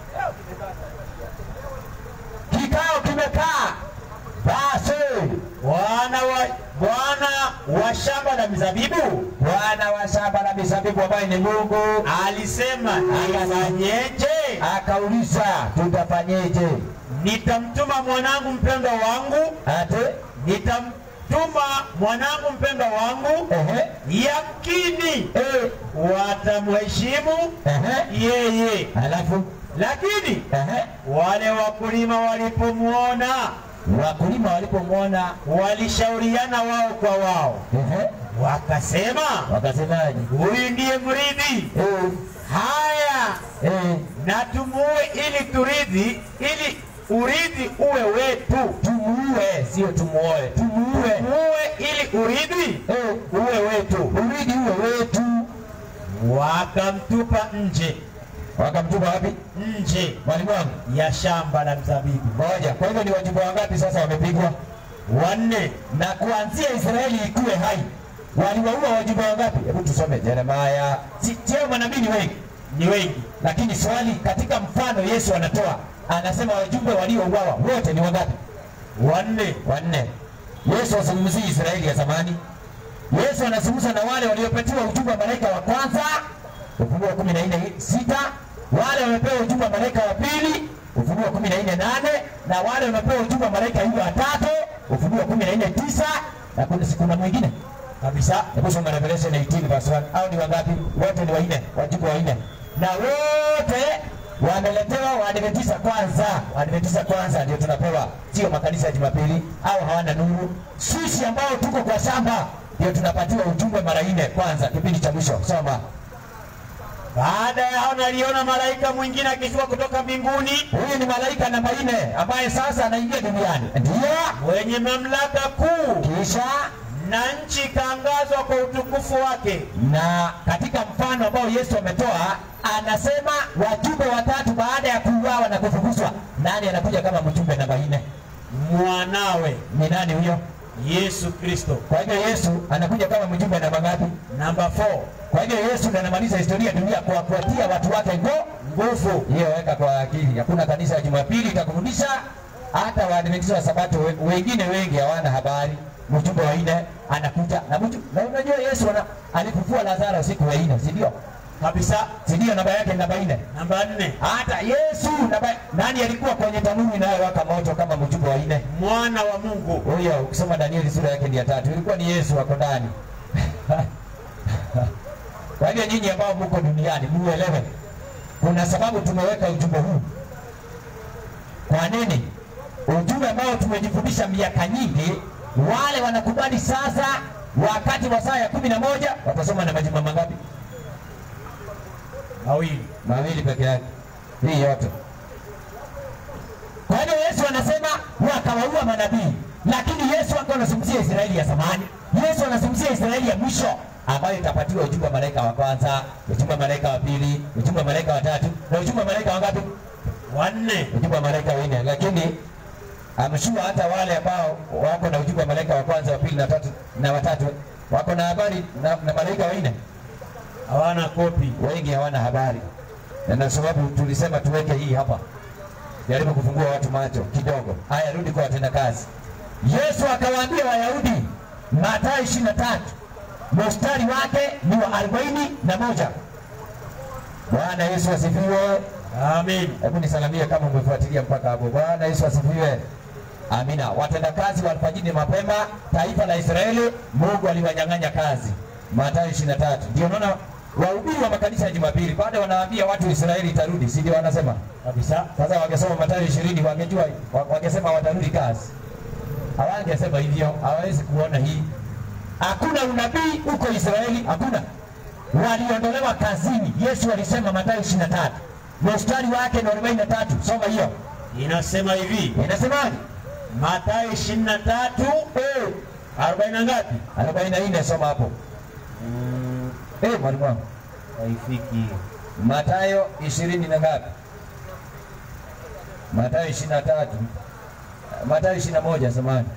kikao kimekaa, basi Bwana wa Bwana wa shamba la mizabibu Bwana wa shamba la mizabibu ambaye ni Mungu alisema, nifanyeje? akauliza, tutafanyeje? Nitamtuma mwanangu mpendwa wangu, Ate nitamtuma mwanangu mpendwa wangu, ehe, yamkini eh, watamheshimu ehe, yeye. alafu Lakini ehe, wale wakulima walipomwona, wakulima walipomwona walishauriana wao kwa wao, ehe, wakasema, wakasemaje? huyu ndiye mrithi. Eh, Haya, eh, na tumuue ili turithi, ili urithi uwe wetu. tumuue, sio tumuoe, tumuue, Muue ili urithi eh, uwe wetu. uridi uwe wetu. Wakamtupa nje Wakamtupa wapi? nje Mwalimu wangu ya shamba la mzabibu. moja. Kwa hivyo ni wajumbe wangapi sasa wamepigwa? Wanne Na kuanzia Israeli ikuwe hai, waliwaua wajumbe wangapi? Hebu tusome Yeremaya. Si sio manabii ni wengi, ni wengi, lakini swali katika mfano Yesu anatoa anasema wajumbe waliouawa wote ni wangapi? wanne. Wanne. Yesu azungumzii Israeli ya zamani. Yesu anazungumza na wale waliopatiwa ujumbe wa malaika wa kwanza, Ufunuo kumi na nne sita. Wale wamepewa ujumbe wa malaika wa pili, Ufunuo kumi na nne nane na wale wamepewa ujumbe wa malaika yule watatu Ufunuo kumi na nne tisa na kuna kuna mwingine kabisa. Hebu soma Revelation 18 verse 1. Au ni wangapi? Wote ni wanne, wajumbe wanne, na wote wameletewa Waadventista kwanza. Waadventista kwanza ndio tunapewa, sio makanisa ya Jumapili au hawana nuru. Sisi ambao tuko kwa shamba ndio tunapatiwa ujumbe mara nne kwanza, kipindi cha mwisho. Soma. Baada ya hao naliona malaika mwingine akishuka kutoka mbinguni Huyu ni malaika namba nne ambaye sasa anaingia duniani, ndio mwenye mamlaka kuu, kisha na nchi ikaangazwa kwa utukufu wake. na katika mfano ambao Yesu ametoa anasema wajumbe watatu baada ya kuuawa na kufukuzwa, nani anakuja kama mjumbe namba nne? Mwanawe Ni nani huyo? Yesu Kristo. Kwa hivyo Yesu anakuja kama mjumbe namba ngapi? Namba 4 Kwa hivyo Yesu ndiye anamaliza historia ya dunia kwa kuwatia watu wake ngo nguvu. Hiyo weka kwa akili. Hakuna kanisa ya Jumapili itakurudisha. Hata Waadventista wa Sabato we- wengine wengi hawana habari. Mjumbe wa nne anakuja na mtu na unajua Yesu ana, alifufua Lazaro siku ya nne, si ndio? kabisa. Si ndio namba yake namba nne? Namba 4 Hata Yesu namba, nani alikuwa kwenye tanuru inayowaka moto kama mjumbe wa nne? mwana wa Mungu. Huyo ukisoma Danieli sura yake ni ya tatu, ilikuwa ni Yesu wako ndani. Kwa hivyo nyinyi ambao mko duniani muelewe, kuna sababu tumeweka ujumbe huu. Kwa nini? Ujumbe ambao tumejifundisha miaka nyingi, wale wanakubali sasa, wakati wa saa ya kumi na moja watasoma na majuma mangapi? Mawili. Mawili peke yake, hii yote. Kwa hiyo Yesu anasema wakawaua manabii, lakini Yesu akawa anazungumzia Israeli ya zamani. Yesu anazungumzia Israeli ya mwisho ambayo itapatiwa ujumbe wa malaika wa kwanza, ujumbe wa malaika wa pili, ujumbe wa malaika wa tatu na ujumbe wa malaika wa ngapi? Wanne. Ujumbe wa malaika wanne. Lakini amshua hata wale ambao wako na ujumbe wa malaika wa kwanza, wa pili na tatu na watatu wako na habari na, na malaika wanne Hawana kopi. wengi hawana habari, na ndio sababu tulisema tuweke hii hapa, jaribu kufungua watu macho kidogo. Haya, rudi kwa watendakazi. Yesu akawaambia Wayahudi, Mathayo ishirini na tatu mstari wake ni wa arobaini na moja. Bwana Yesu asifiwe. Amen. Hebu nisalamie kama umefuatilia mpaka hapo. Bwana Yesu asifiwe. Amina. Watendakazi wa alfajiri mapema, taifa la Israeli, Mungu aliwanyang'anya kazi. Mathayo 23. Ndio naona wahubiri wa makanisa ya Jumapili bado wanawaambia watu Israeli itarudi, si ndio wanasema? Kabisa. Sasa wangesoma Mathayo 20 wangejua wa- wangesema watarudi kazi. Hawangesema hivyo, hawawezi kuona hii. Hakuna unabii huko Israeli, hakuna. Waliondolewa kazini. Yesu alisema Mathayo 23. Mstari wake ni 43. Soma hiyo. Inasema hivi, Inasemaje? Mathayo 23 Eh, 40 na ngapi? 44 soma hapo. Eh, mwalimu wangu. Haifiki hiyo. Mathayo 20 na ngapi? Mathayo 23. Mathayo 21 samahani.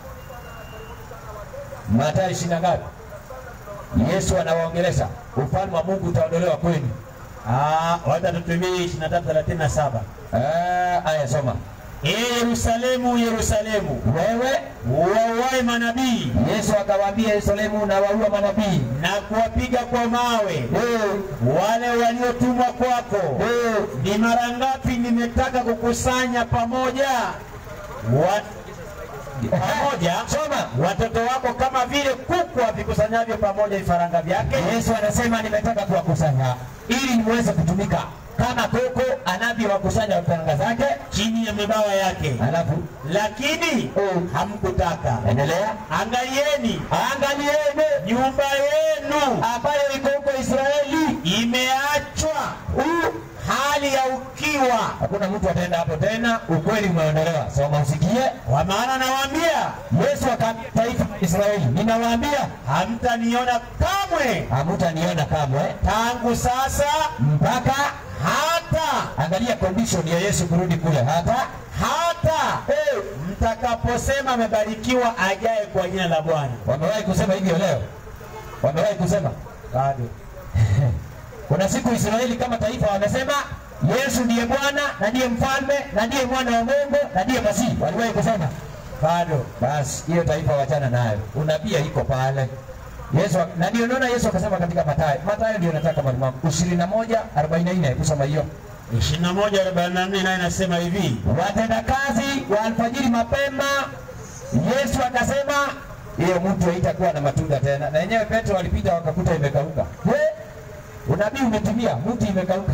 Mathayo 20 na ngapi? Yesu anawaongelesha ufalme wa Mungu utaondolewa kwenu. Ah, wacha tutumie 23 37. Ah, aya soma. Ee Yerusalemu, Yerusalemu, Wewe uwauae manabii Yesu akawaambia Yerusalemu na waua manabii. na kuwapiga kwa mawe Eh, wale waliotumwa kwako. eh, Ni mara ngapi nimetaka kukusanya pamoja wa, pamoja Soma. watoto wako kama vile kuku avikusanyavyo pamoja vifaranga vyake. Yesu anasema nimetaka kuwakusanya ili niweze kutumika kama koko anavyowakusanya vifaranga zake. chini ya mabawa yake, Alafu lakini Mm. hamkutaka. endelea, Angalieni, angalieni nyumba yenu ambayo iko huko Israeli. imeachwa Huu hali ya ukiwa. hakuna mtu ataenda hapo tena, ukweli umeondolewa. Soma usikie. Kwa maana nawaambia, Yesu akaambia taifa la Israeli, ninawaambia hamtaniona kamwe hamutaniona kamwe tangu sasa mpaka hata angalia condition ya Yesu kurudi kule, hata hata eh, mtakaposema amebarikiwa ajaye kwa jina la Bwana. wamewahi kusema hivyo leo, wamewahi kusema Bado Kuna siku Israeli kama taifa wamesema Yesu ndiye Bwana na ndiye mfalme na ndiye mwana wa Mungu na ndiye Masihi. Waliwahi kusema bado basi, hiyo taifa wachana nayo, unabii iko pale. Yesu ak- na ndio naona Yesu akasema katika Mathayo, Mathayo ndio nataka mwalimu wangu 21 44 kusoma hiyo 21:44 naye inasema hivi watendakazi wa alfajiri mapema. Yesu akasema hiyo mtu haitakuwa na matunda tena, na yenyewe Petro walipita wakakuta imekauka. We, unabii umetimia, mti imekauka.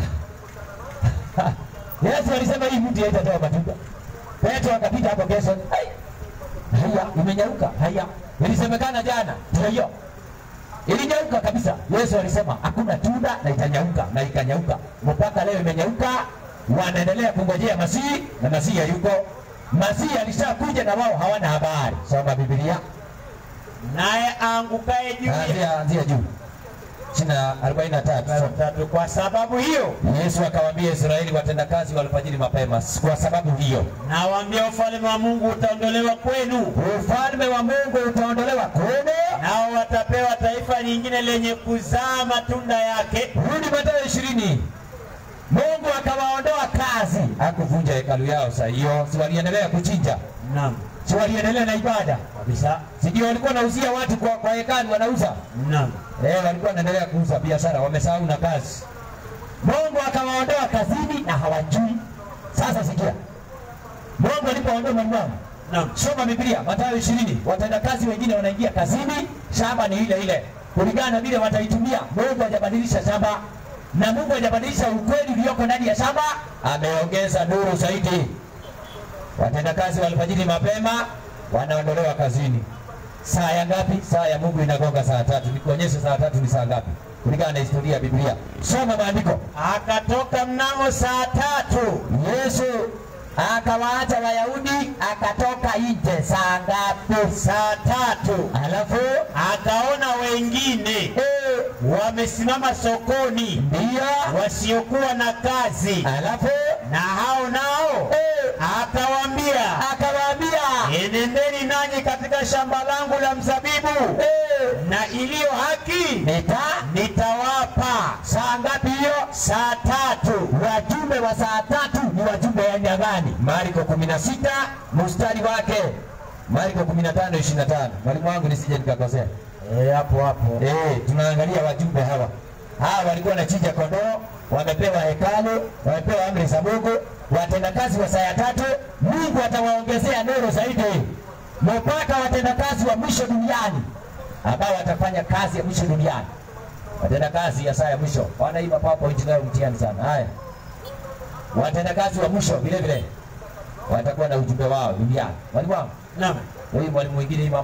Yesu alisema hii mti haitatoa matunda. Petro akapita hapo kesho, ai, haya imenyauka, haya ilisemekana jana, ndio hiyo ilinyauka kabisa. Yesu alisema hakuna tunda na itanyauka, na ikanyauka mpaka leo imenyauka. Wanaendelea kungojea Masihi na Masihi hayuko. Masihi alishakuja na wao hawana habari. Soma Biblia, naye aangukaye juu ya anzia anzia juu chini ya 43. tatu. Kwa sababu hiyo Yesu akawaambia Israeli watendakazi wa alfajiri mapema, kwa sababu hiyo nawaambia, ufalme wa Mungu utaondolewa kwenu, ufalme wa Mungu utaondolewa kwenu. nao watapewa taifa lingine lenye kuzaa matunda yake. Rudi Mathayo ishirini. Mungu akawaondoa kazi, hakuvunja hekalu yao. Saa hiyo si waliendelea kuchinja, Naam, si waliendelea na ibada, kabisa. sijui walikuwa wanauzia watu kwa, kwa hekalu wanauza Naam, eh, walikuwa wanaendelea kuuza biashara, wamesahau na kazi. Mungu akawaondoa kazini na hawajui. Sasa sikia, Mungu alipoondoa mwalimu wangu naam, Soma Biblia Mathayo ishirini. Watendakazi wengine wanaingia kazini, shamba ni ile ile kulingana na vile wataitumia. Mungu hajabadilisha shamba na Mungu hajabadilisha ukweli ulioko ndani ya shamba, ameongeza nuru zaidi. Watendakazi wa alfajiri mapema wanaondolewa kazini. Saa ya ngapi? Saa ya Mungu inagonga saa tatu. Nikuonyeshe saa tatu ni saa ngapi kulingana na historia ya Biblia. Soma maandiko. akatoka mnamo saa tatu Yesu akawaacha Wayahudi akatoka nje saa ngapi? saa tatu Alafu akaona wengine eh, wamesimama sokoni ndio, wasiokuwa na kazi, alafu na hao nao eh, akawaambia, akawaambia enendeni nanyi katika shamba langu la mzabibu, eh, na iliyo haki nita nitawapa. saa ngapi hiyo? Saa tatu. Wajumbe wa saa tatu ni wajumbe wa aina gani? Marko 16 mstari wake Marko 15 25. Mwalimu wangu nisije nikakosea. Eh, hapo hapo. Eh, tunaangalia wajumbe hawa. Hawa walikuwa wanachinja kondoo, wamepewa hekalu, wamepewa amri za Mungu, watendakazi wa saa ya tatu, Mungu atawaongezea nuru zaidi mpaka watendakazi wa mwisho duniani ambao watafanya kazi ya mwisho duniani. Watendakazi ya saa ya mwisho wanaiba PowerPoint nayo mtihani sana. Haya, watendakazi wa mwisho vile vile watakuwa na ujumbe wao duniani. Mwalimu wangu, Naam. huyu mwalimu mwingine ima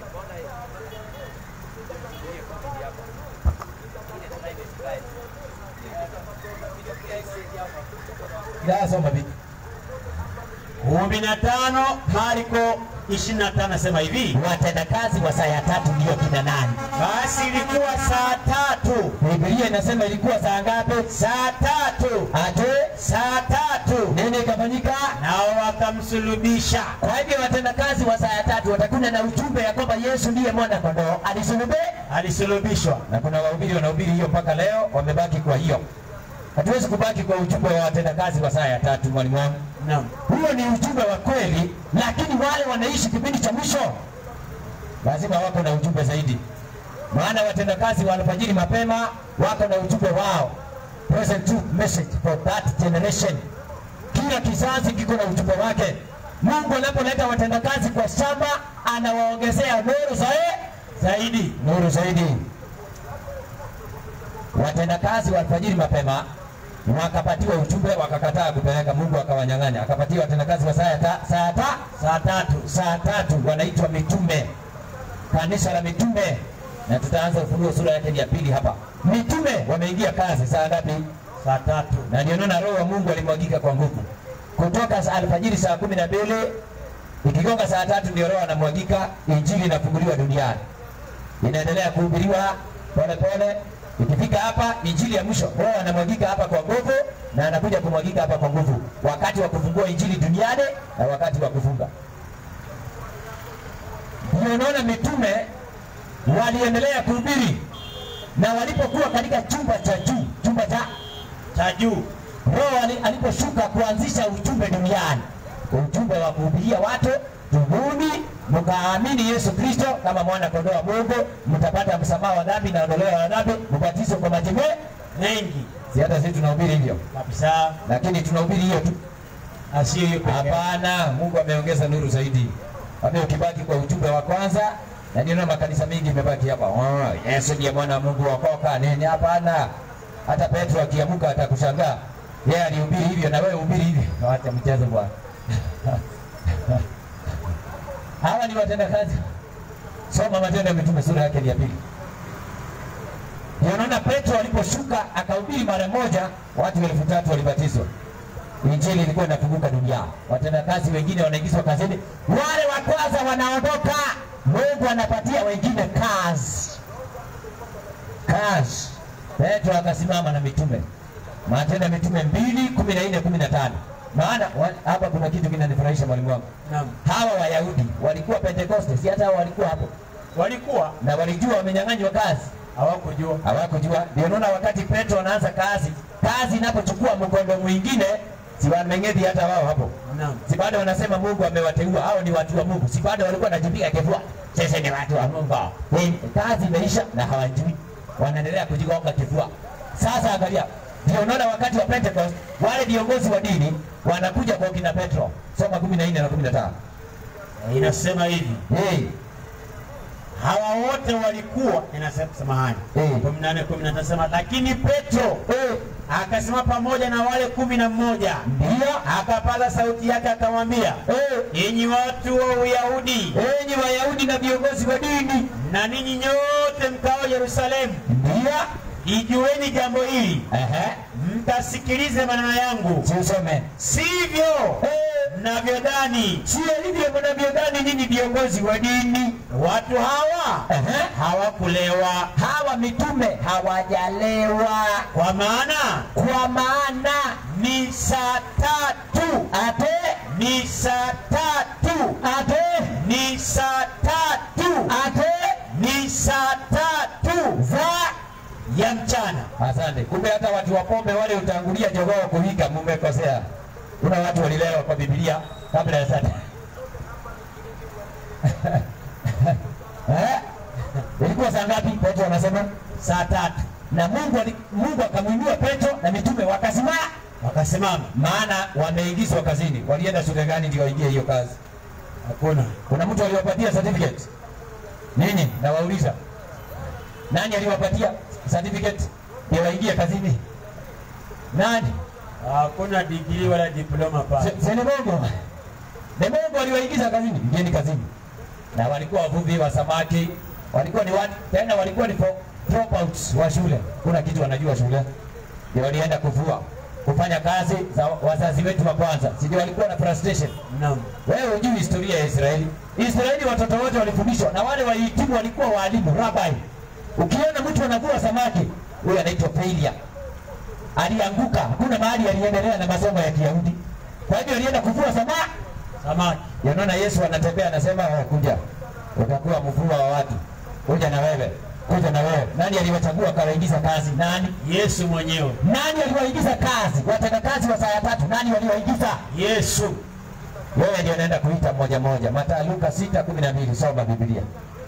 Ila soma vipi? kumi na tano Marko ishirini na tano nasema hivi, Watendakazi wa saa ya tatu ndio kina nani? basi ilikuwa saa tatu, Biblia inasema ilikuwa saa ngapi? saa tatu, Ate saa tatu, nini ikafanyika? nao wakamsulubisha. Kwa hivyo watendakazi wa saa ya tatu watakuja na ujumbe ya kwamba Yesu ndiye mwana kondoo alisulubiwa, Alisulubishwa. na kuna wahubiri wanahubiri hiyo mpaka leo, wamebaki kwa hiyo. Hatuwezi kubaki kwa ujumbe wa watendakazi wa saa ya tatu, mwalimu wangu. Naam. Huo ni ujumbe wa kweli, lakini wale wanaishi kipindi cha mwisho lazima wako na ujumbe zaidi, maana watendakazi wa alfajiri mapema wako na ujumbe wao, present truth message for that generation. Kila kizazi kiko na ujumbe wake. Mungu anapoleta watendakazi kwa shamba, anawaongezea nuru zaidi zaidi, nuru zaidi. Watendakazi wa alfajiri mapema wakapatiwa ujumbe, wakakataa kupeleka. Mungu akawanyang'anya, akapatia watendakazi wa saa ya ta, saa ya ta, saa tatu, saa tatu wanaitwa mitume, kanisa la mitume, na tutaanza Ufunuo sura yake ya pili hapa. Mitume wameingia kazi saa ngapi? Saa tatu. na ndio naona roho wa Mungu alimwagika kwa nguvu kutoka saa alfajiri saa kumi na mbili ikigonga saa tatu ndio roho anamwagika, injili inafunguliwa duniani, inaendelea kuhubiriwa pole pole. Ikifika hapa injili ya mwisho, roho anamwagika hapa kwa nguvu, na anakuja kumwagika hapa kwa nguvu, wakati wa kufungua injili duniani na wakati wa kufunga. Ndio unaona mitume waliendelea kuhubiri, na walipokuwa katika chumba cha juu, chumba cha Cha juu. Roho ali- aliposhuka kuanzisha ujumbe duniani, ujumbe wa kuhubiria watu, tubuni mkaamini Yesu Kristo kama mwana kondoo wa Mungu, mtapata msamaha wa dhambi na ondoleo la dhambi, mbatizwe kwa maji me- Mengi. Si hata sisi tunahubiri hivyo, kabisa, lakini tunahubiri hiyo tu. na sio hiyo pekee. Hapana, Mungu ameongeza nuru zaidi. Ame ukibaki kwa ujumbe wa kwanza, na ndio makanisa mengi imebaki hapa. Oh, Yesu ndiye mwana wa Mungu wakoka nini? Hapana. Hata Petro akiamuka atakushangaa. Yeye alihubiri hivyo na wewe hubiri hivyo. Na Wacha mchezo bwana. Hawa ni watendakazi. Soma Matendo ya Mitume sura yake ni ya pili. Ndio unaona Petro aliposhuka akahubiri mara moja, watu elfu tatu walibatizwa. Injili ilikuwa inafunguka dunia. Watendakazi wengine wanaingizwa kazini, wale wa kwanza wanaondoka, Mungu anapatia wengine kazi. Kazi. Petro akasimama na mitume, Matendo ya Mitume mbili kumi na nne kumi na tano. Maana wa- hapa kuna kitu kinanifurahisha mwalimu wangu. Naam. Hawa Wayahudi walikuwa Pentekoste, si hata hao walikuwa hapo Walikuwa na walijua wamenyang'anywa kazi hawakujua. hawakujua. Ndio naona wakati Petro anaanza kazi, kazi inapochukua mkondo mwingine, si wameng'edhi hata wao hapo, Naam. si bado wanasema Mungu amewateua, hao ni watu wa Mungu, si bado walikuwa wanajipiga kifua, sisi ni watu wa Mungu. Ni kazi imeisha na hawajui, wanaendelea kujigonga kifua. Sasa angalia, ndio unaona wakati wa Pentecost wale viongozi wa dini wanakuja kwa kina Petro, soma 14 na 15. Inasema hivi, Hey, hawa wote walikuwa, inasema samahani, Mm. 18 19 nasema, lakini Petro hey, akasimama pamoja na wale kumi na mmoja ndio akapaza sauti yake akamwambia, hey, enyi watu wa Uyahudi enyi Wayahudi na viongozi wa dini na ninyi nyote mkao Yerusalemu, ndio ijueni jambo hili, Ehe, mkasikilize maneno yangu, si usome. sivyo Eh, mnavyodhani. Sio hivyo mnavyodhani nyinyi viongozi wa dini. Watu hawa Ehe, hawakulewa, hawa mitume hawajalewa, kwa maana kwa maana ni saa tatu, ate ni saa tatu, ate ni saa tatu, ate ni saa tatu za ya mchana. Asante. Kumbe hata watu wa pombe wale utangulia jogoo kuwika, mumekosea. Kuna watu walilewa kwa Biblia kabla ya sasa. eh? Ilikuwa saa ngapi? Petro anasema Saa tatu na Mungu ali, Mungu akamwinua Petro na mitume wakasimama, wakasimama, maana wameingizwa kazini. Walienda shule gani ndio waingie hiyo kazi? hakuna Kuna mtu aliwapatia certificate? Ninyi nawauliza, nani aliwapatia certificate ndio waingie kazini? Nani? hakuna digrii wala diploma pale. Se- se ni Mungu. Ni Mungu aliwaingiza kazini, ingieni kazini. Na walikuwa wavuvi wa samaki, walikuwa ni watu tena, walikuwa ni pro- dropouts wa shule, kuna kitu wanajua shule, ndio walienda kuvua kufanya kazi za wazazi wetu wa kwanza, si ndio walikuwa na frustration Naam. wewe hujui historia ya Israeli. Israeli watoto wote walifundishwa na wale wahitimu walikuwa walimu rabai. Ukiona mtu anavua samaki, huyo anaitwa failure. Alianguka, hakuna mahali aliendelea na masomo ya Kiyahudi. Kwa hivyo alienda kuvua samaki. Samaki Yanaona Yesu anatembea anasema, "Wewe kuja, utakuwa mvua wa watu, kuja na wewe, kuja na wewe." Nani aliwachagua akawaingiza kazi? Nani? Yesu mwenyewe, Nani aliwaingiza kazi? Watendakazi wa saa ya tatu, nani waliwaingiza? Yesu Wewe ndio naenda kuita moja moja. Mathayo Luka 6:12 soma Biblia.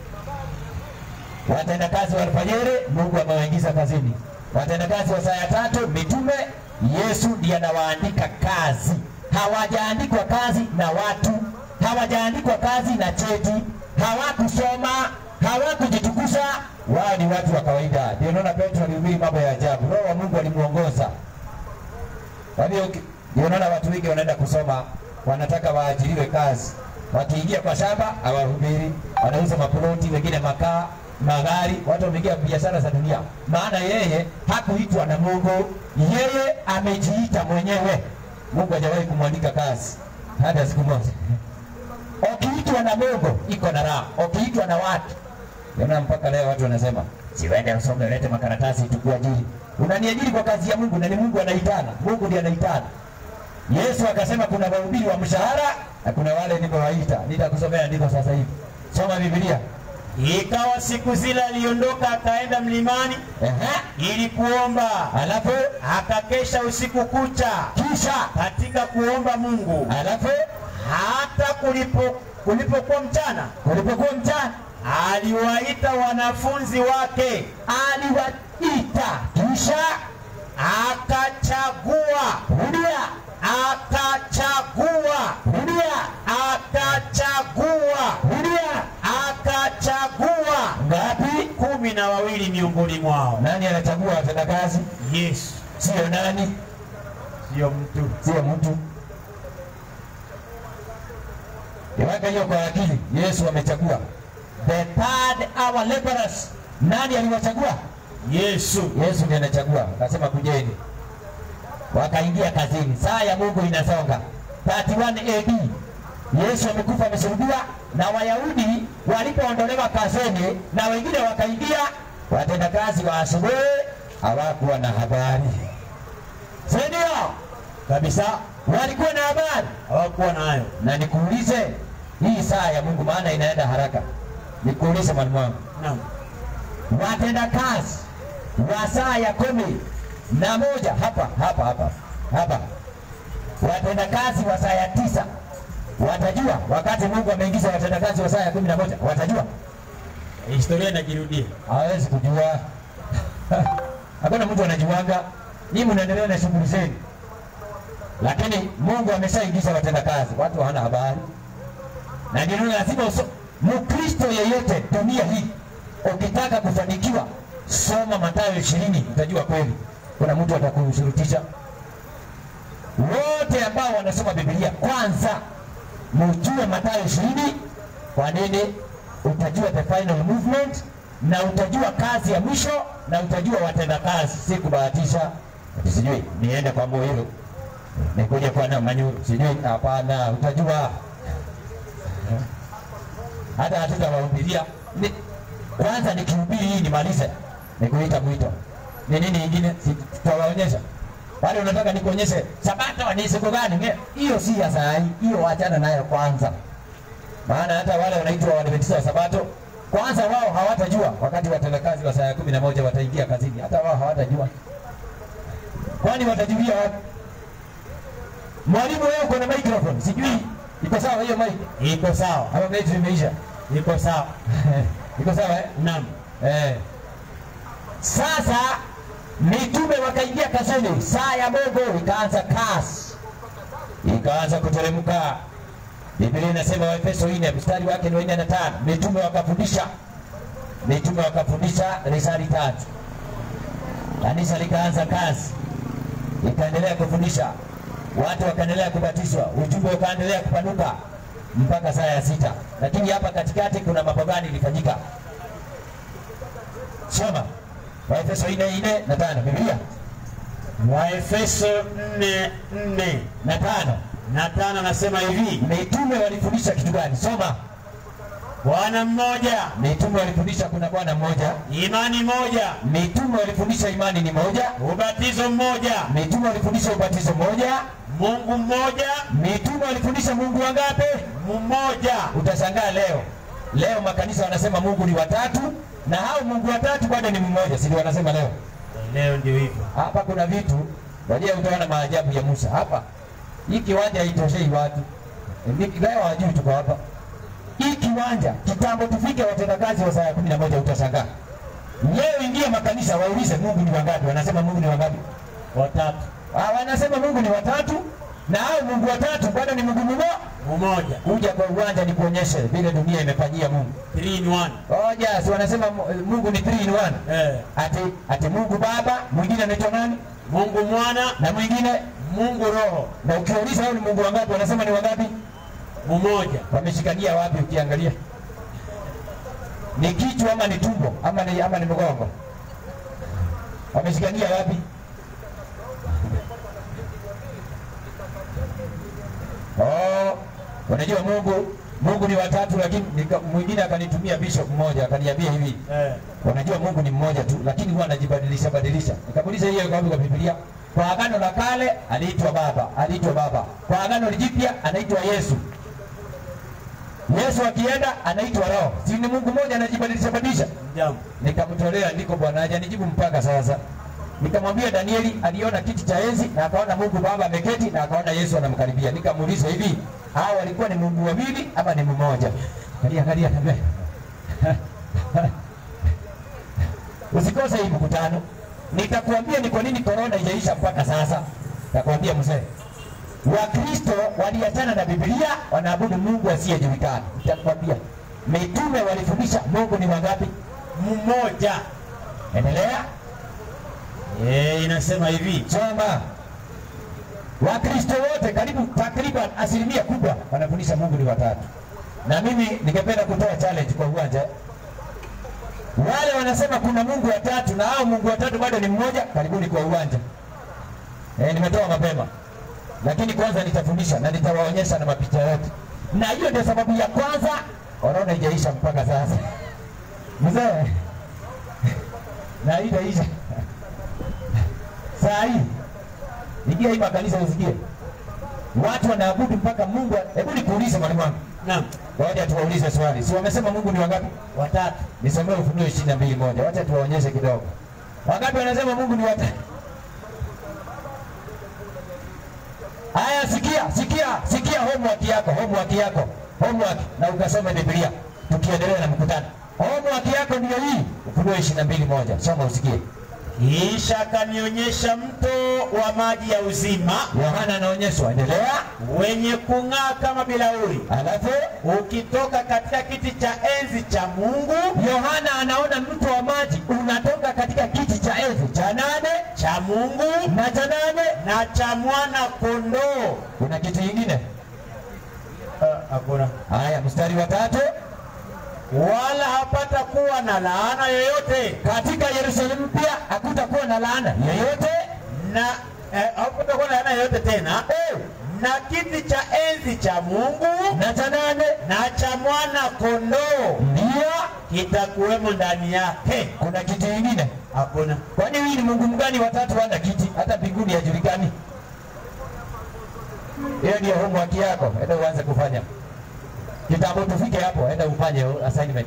Watendakazi wa alfajiri Mungu amewaingiza kazini. Watendakazi wa saa ya tatu mitume Yesu ndiye anawaandika kazi. Hawajaandikwa kazi na watu, hawajaandikwa kazi na cheti, hawakusoma, hawakujitukuza. Wao ni watu wa kawaida. Ndio naona Petro alihubiri mambo ya ajabu. Roho wa Mungu alimuongoza. Kwa hiyo uki- ndio unaona watu wengi wanaenda kusoma, wanataka waajiriwe kazi. Wakiingia kwa shamba hawahubiri, wanauza maploti, wengine makaa, magari. Watu wameingia biashara za dunia, maana yeye hakuitwa na Mungu, yeye amejiita mwenyewe. Mungu hajawahi kumwandika kazi hata siku moja. Ukiitwa na Mungu iko na raha, ukiitwa na watu Unaona mpaka leo watu wanasema siwende usome ulete makaratasi tukuajiri. Unaniajiri kwa kazi ya Mungu na ni Mungu anaitana. Mungu ndiye anaitana. Yesu akasema kuna wahubiri wa mshahara na kuna wale nimewaita. Nitakusomea ndiko sasa hivi. Soma Biblia. ikawa siku zile aliondoka akaenda mlimani Ehe. ili kuomba, Alafu akakesha usiku kucha kisha katika kuomba Mungu. alafu Hata kulipo kulipokuwa mchana, ulipokuwa mchana aliwaita wanafunzi wake aliwaita kisha akachagua rudia, akachagua rudia, akachagua rudia. akachagua Ngapi? kumi na wawili miongoni mwao. Nani anachagua watendakazi? Yesu Sio nani, sio mtu. sio mtu. Iweka hiyo kwa akili. Yesu amechagua the third hour laborers. Nani aliwachagua? Yesu Yesu ndiye anachagua, akasema kujeni, wakaingia kazini. Saa ya Mungu inasonga 31 AD. Yesu amekufa amesulubiwa, na Wayahudi walipoondolewa kazini na wengine wakaingia, watendakazi wa asubuhi hawakuwa na habari, si ndio? kabisa Walikuwa na habari. hawakuwa nayo. Na nikuulize hii saa ya Mungu, maana inaenda haraka, nikuulize mwalimu wangu Naam. watendakazi wa saa ya kumi na moja hapa hapa hapa hapa, watendakazi wa saa ya tisa watajua wakati Mungu ameingiza watendakazi wa saa ya kumi na moja watajua? Historia inajirudia. Hawezi kujua. Hakuna mtu anajuanga. Nyinyi mnaendelea na shughuli zenu, lakini Mungu ameshaingiza watendakazi, watu hawana habari, na ndio lazima uso Mkristo yeyote dunia hii, ukitaka kufanikiwa, soma Mathayo ishirini, utajua kweli kuna mtu atakushurutisha. Wote ambao wanasoma Biblia, kwanza mujue Mathayo ishirini. Kwa nini? Utajua the final movement na utajua kazi ya mwisho na utajua watendakazi, si kubahatisha ati sijui niende kwa Muhiru nikuje kwa na Manyuru sijui. Hapana, utajua hata hatutawahubiria ni, kwanza nikihubiri hii nimalize, nikuita mwito ni nini ingine, si tutawaonyesha wale. Unataka nikuonyeshe sabato ni siku gani? Nge- Hiyo si ya saa hii, hiyo wachana nayo kwanza, maana hata wale wanaitwa Waadventista wa Sabato kwanza wao hawatajua wakati watendakazi wa saa ya kumi na moja wataingia kazini, hata wao hawatajua. Kwani watajulia wapi? Mwalimu, wewe uko na microphone, sijui iko sawa hiyo mic Iko sawa, ama betri imeisha? iko sawa. iko sawa eh? Naam. Eh. Sasa mitume wakaingia kazini, saa ya Mungu ikaanza kasi, ikaanza kuteremka. Biblia inasema Waefeso 4 mstari wake ni wa 4 na 5, mitume wakafundisha, mitume wakafundisha risali tatu, kanisa likaanza kazi, ikaendelea kufundisha, watu wakaendelea kubatizwa, ujumbe ukaendelea kupanuka mpaka saa ya sita. Lakini hapa katikati kuna mambo gani ilifanyika? Soma Waefeso 4 na 5, Biblia Waefeso 4 4 na tano. na tano nasema hivi, Mitume walifundisha kitu gani? Soma. Bwana mmoja, Mitume walifundisha kuna Bwana mmoja. imani moja, Mitume walifundisha imani ni moja. ubatizo mmoja, Mitume walifundisha ubatizo mmoja. Mungu mmoja, Mitume walifundisha Mungu wangapi? mmoja. Utashangaa leo, leo makanisa wanasema Mungu ni watatu, na hao Mungu watatu bado ni mmoja, si ndio wanasema leo? Leo ndio hivyo. Hapa kuna vitu wajia, utaona maajabu ya Musa hapa. Hii kiwanja haitoshei watu, Ni- leo hawajui tuko hapa. Hii kiwanja kitambo tufike watendakazi wa saa ya kumi na moja utashangaa. Leo ingia makanisa waulize Mungu ni wangapi, wanasema Mungu ni wangapi? Watatu, Ah, wanasema Mungu ni watatu, na hao Mungu watatu bado ni Mungu mmoja. mmoja, Kuja kwa uwanja nikuonyeshe vile dunia imefanyia Mungu. 3 in 1. Oja, si wanasema Mu- Mungu ni three in one. Eh, Ati ati Mungu Baba, mwingine anaitwa nani? Mungu mwana, Na mwingine Mungu roho, na ukiuliza hao ni Mungu wangapi, wanasema ni wangapi? mmoja. Wameshikania wapi? Ukiangalia ni kichwa ama ni tumbo ama ni, ama ni mgongo? Wameshikania wapi? Oh, unajua Mungu Mungu ni watatu, lakini nika- mwingine akanitumia bishop mmoja akaniambia hivi Eh, Unajua Mungu ni mmoja tu, lakini huwa anajibadilisha badilisha. Nikamuuliza hiyo iko wapi kwa Biblia? Kwa agano la kale aliitwa Baba, aliitwa Baba. Kwa agano jipya anaitwa Yesu. Yesu akienda anaitwa Roho. Si ni Mungu mmoja anajibadilisha badilisha? jambo. Nikamtolea ndiko Bwana hajanijibu mpaka sasa. Nikamwambia Danieli aliona kiti cha enzi na akaona Mungu Baba ameketi na akaona Yesu anamkaribia. Nikamuuliza hivi, hao walikuwa ni Mungu wawili ama ni mmoja? Kalia kalia kalia. Usikose hii mkutano. nitakuambia ni kwa nini korona ijaisha mpaka sasa. Nitakwambia mzee, Wakristo waliachana na Biblia, wanaabudu Mungu asiyejulikana. Nitakwambia mitume walifundisha Mungu ni wangapi? Mmoja. Endelea Eh, inasema hivi. soma. Wakristo wote karibu takriban asilimia kubwa wanafundisha Mungu ni watatu, na mimi ningependa kutoa challenge kwa uwanja. Wale wanasema kuna Mungu watatu na hao Mungu watatu bado ni mmoja, karibuni kwa uwanja. Eh, nimetoa mapema, lakini kwanza nitafundisha na nitawaonyesha na mapicha yote, na hiyo ndio sababu ya kwanza korona ijaisha mpaka sasa. Mzee, na hii itaisha saa hii ingia hii makanisa usikie watu wanaabudu mpaka Mungu. Hebu nikuulize mwalimu wangu, Naam. wacha tuwaulize swali, si wamesema Mungu ni wangapi? Watatu. Nisomee Ufunuo ishirini na mbili moja. Wacha tuwaonyeshe kidogo, wangapi wanasema Mungu ni watatu? Haya, sikia sikia sikia homework yako, homework yako, homework, na ukasome Biblia tukiendelea na mkutano. Homework yako ndio hii, Ufunuo ishirini na mbili moja. Soma usikie. Kisha akanionyesha mto wa maji ya uzima Yohana anaonyeshwa, endelea. wenye kung'aa kama bilauri Alafu ukitoka katika kiti cha enzi cha Mungu Yohana anaona mto wa maji unatoka katika kiti cha enzi cha nane cha Mungu na cha nane. na cha mwana kondoo. Kuna kitu kingine? Ah, Hakuna. Haya, mstari wa tatu. Wala hapata kuwa na laana yoyote Katika Yerusalemu mpya hakutakuwa na laana yoyote. na eh, hapata kuwa na laana yoyote tena Eh, na kiti cha enzi cha Mungu na cha nane na cha mwana kondoo ndio. kitakuwemo ndani yake. Kuna kitu kingine? Hakuna. Kwani huyu ni Mungu mgani watatu wana kiti hata mbinguni hajulikani? Hiyo ndio homework yako, enda uanze kufanya kitambo. Tufike hapo, enda ufanye assignment.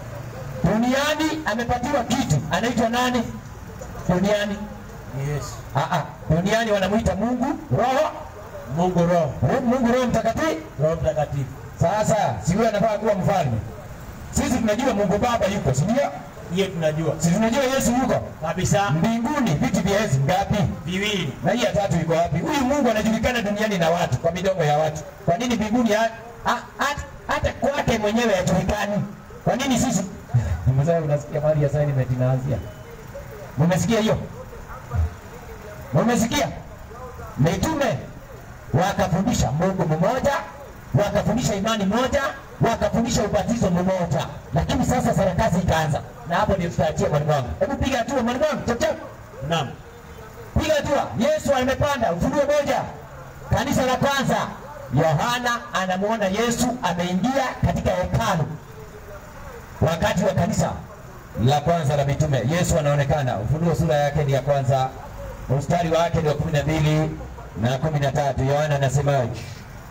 Duniani amepatiwa kitu, anaitwa nani? Duniani Yes. ah, ah, duniani wanamuita Mungu Roho, Mungu Roho, Ro- Mungu Roho Mtakatifu. Roho Mtakatifu. Sasa si huyo anafaa kuwa mfalme? Sisi tunajua Mungu Baba yuko, si ndio? Hiyo tunajua Si tunajua Yesu yuko kabisa. mbinguni. Viti vya enzi ngapi? Viwili. na hii ya tatu iko wapi? Huyu Mungu anajulikana duniani na watu kwa midomo ya watu. Kwa nini mbinguni ha- ha- hata- hata kwake mwenyewe hajulikani? Kwa nini sisi? Mzee, unasikia mahali assignment inaanzia? Mumesikia hiyo? Mumesikia? Mitume wakafundisha Mungu mmoja, wakafundisha imani moja, wakafundisha ubatizo mmoja, lakini sasa sarakasi ikaanza, na hapo ndio tutaachia mwalimu wangu. Hebu piga hatua mwalimu wangu, chap chap Naam. piga hatua. Yesu amepanda Ufunuo moja, kanisa la kwanza. Yohana anamwona Yesu ameingia katika hekalu wakati wa kanisa la kwanza la mitume. Yesu anaonekana. Ufunuo sura yake ni ya kwanza, mstari wake ni wa kumi na mbili na kumi na tatu. Yohana anasemaje?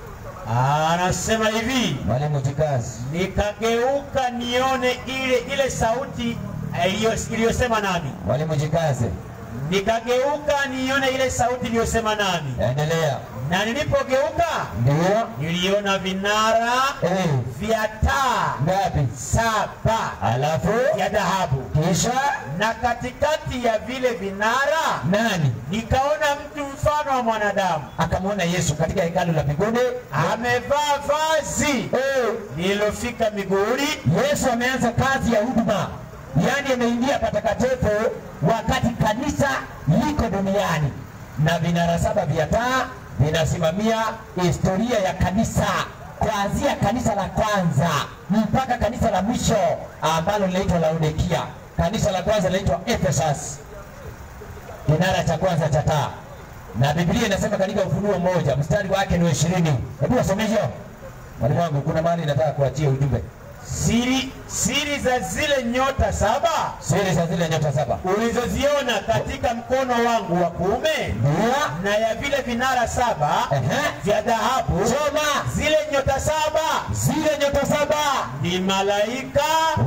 Anasema hivi, Mwalimu jikazi. nikageuka nione ile ile sauti eh, iliyo- iliyosema nami. Mwalimu jikaze, Nikageuka nione ile sauti iliyosema nami, endelea. na nilipogeuka Ndio niliona vinara eh, vya taa ngapi? saba Alafu vya dhahabu, kisha na katikati ya vile vinara nani nikaona mtu mfano wa mwanadamu akamwona Yesu katika hekalu la mbinguni amevaa vazi eh, lililofika miguuni Yesu ameanza kazi ya huduma, yaani ameingia patakatifu wakati kanisa liko duniani, na vinara saba vya taa vinasimamia historia ya kanisa kuanzia kanisa la kwanza mpaka kanisa la mwisho ambalo linaitwa Laodikia. Kanisa la kwanza linaitwa Ephesus, kinara cha kwanza cha taa, na Biblia inasema katika Ufunuo moja mstari wake ni wa ishirini. Hebu wasome hiyo mwalimu wangu, kuna mahali nataka kuachia ujumbe siri siri za zile nyota saba siri za zile nyota saba ulizoziona katika mkono wangu wa kuume ndio na ya vile vinara saba Ehe. vya dhahabu soma zile nyota saba zile nyota saba ni malaika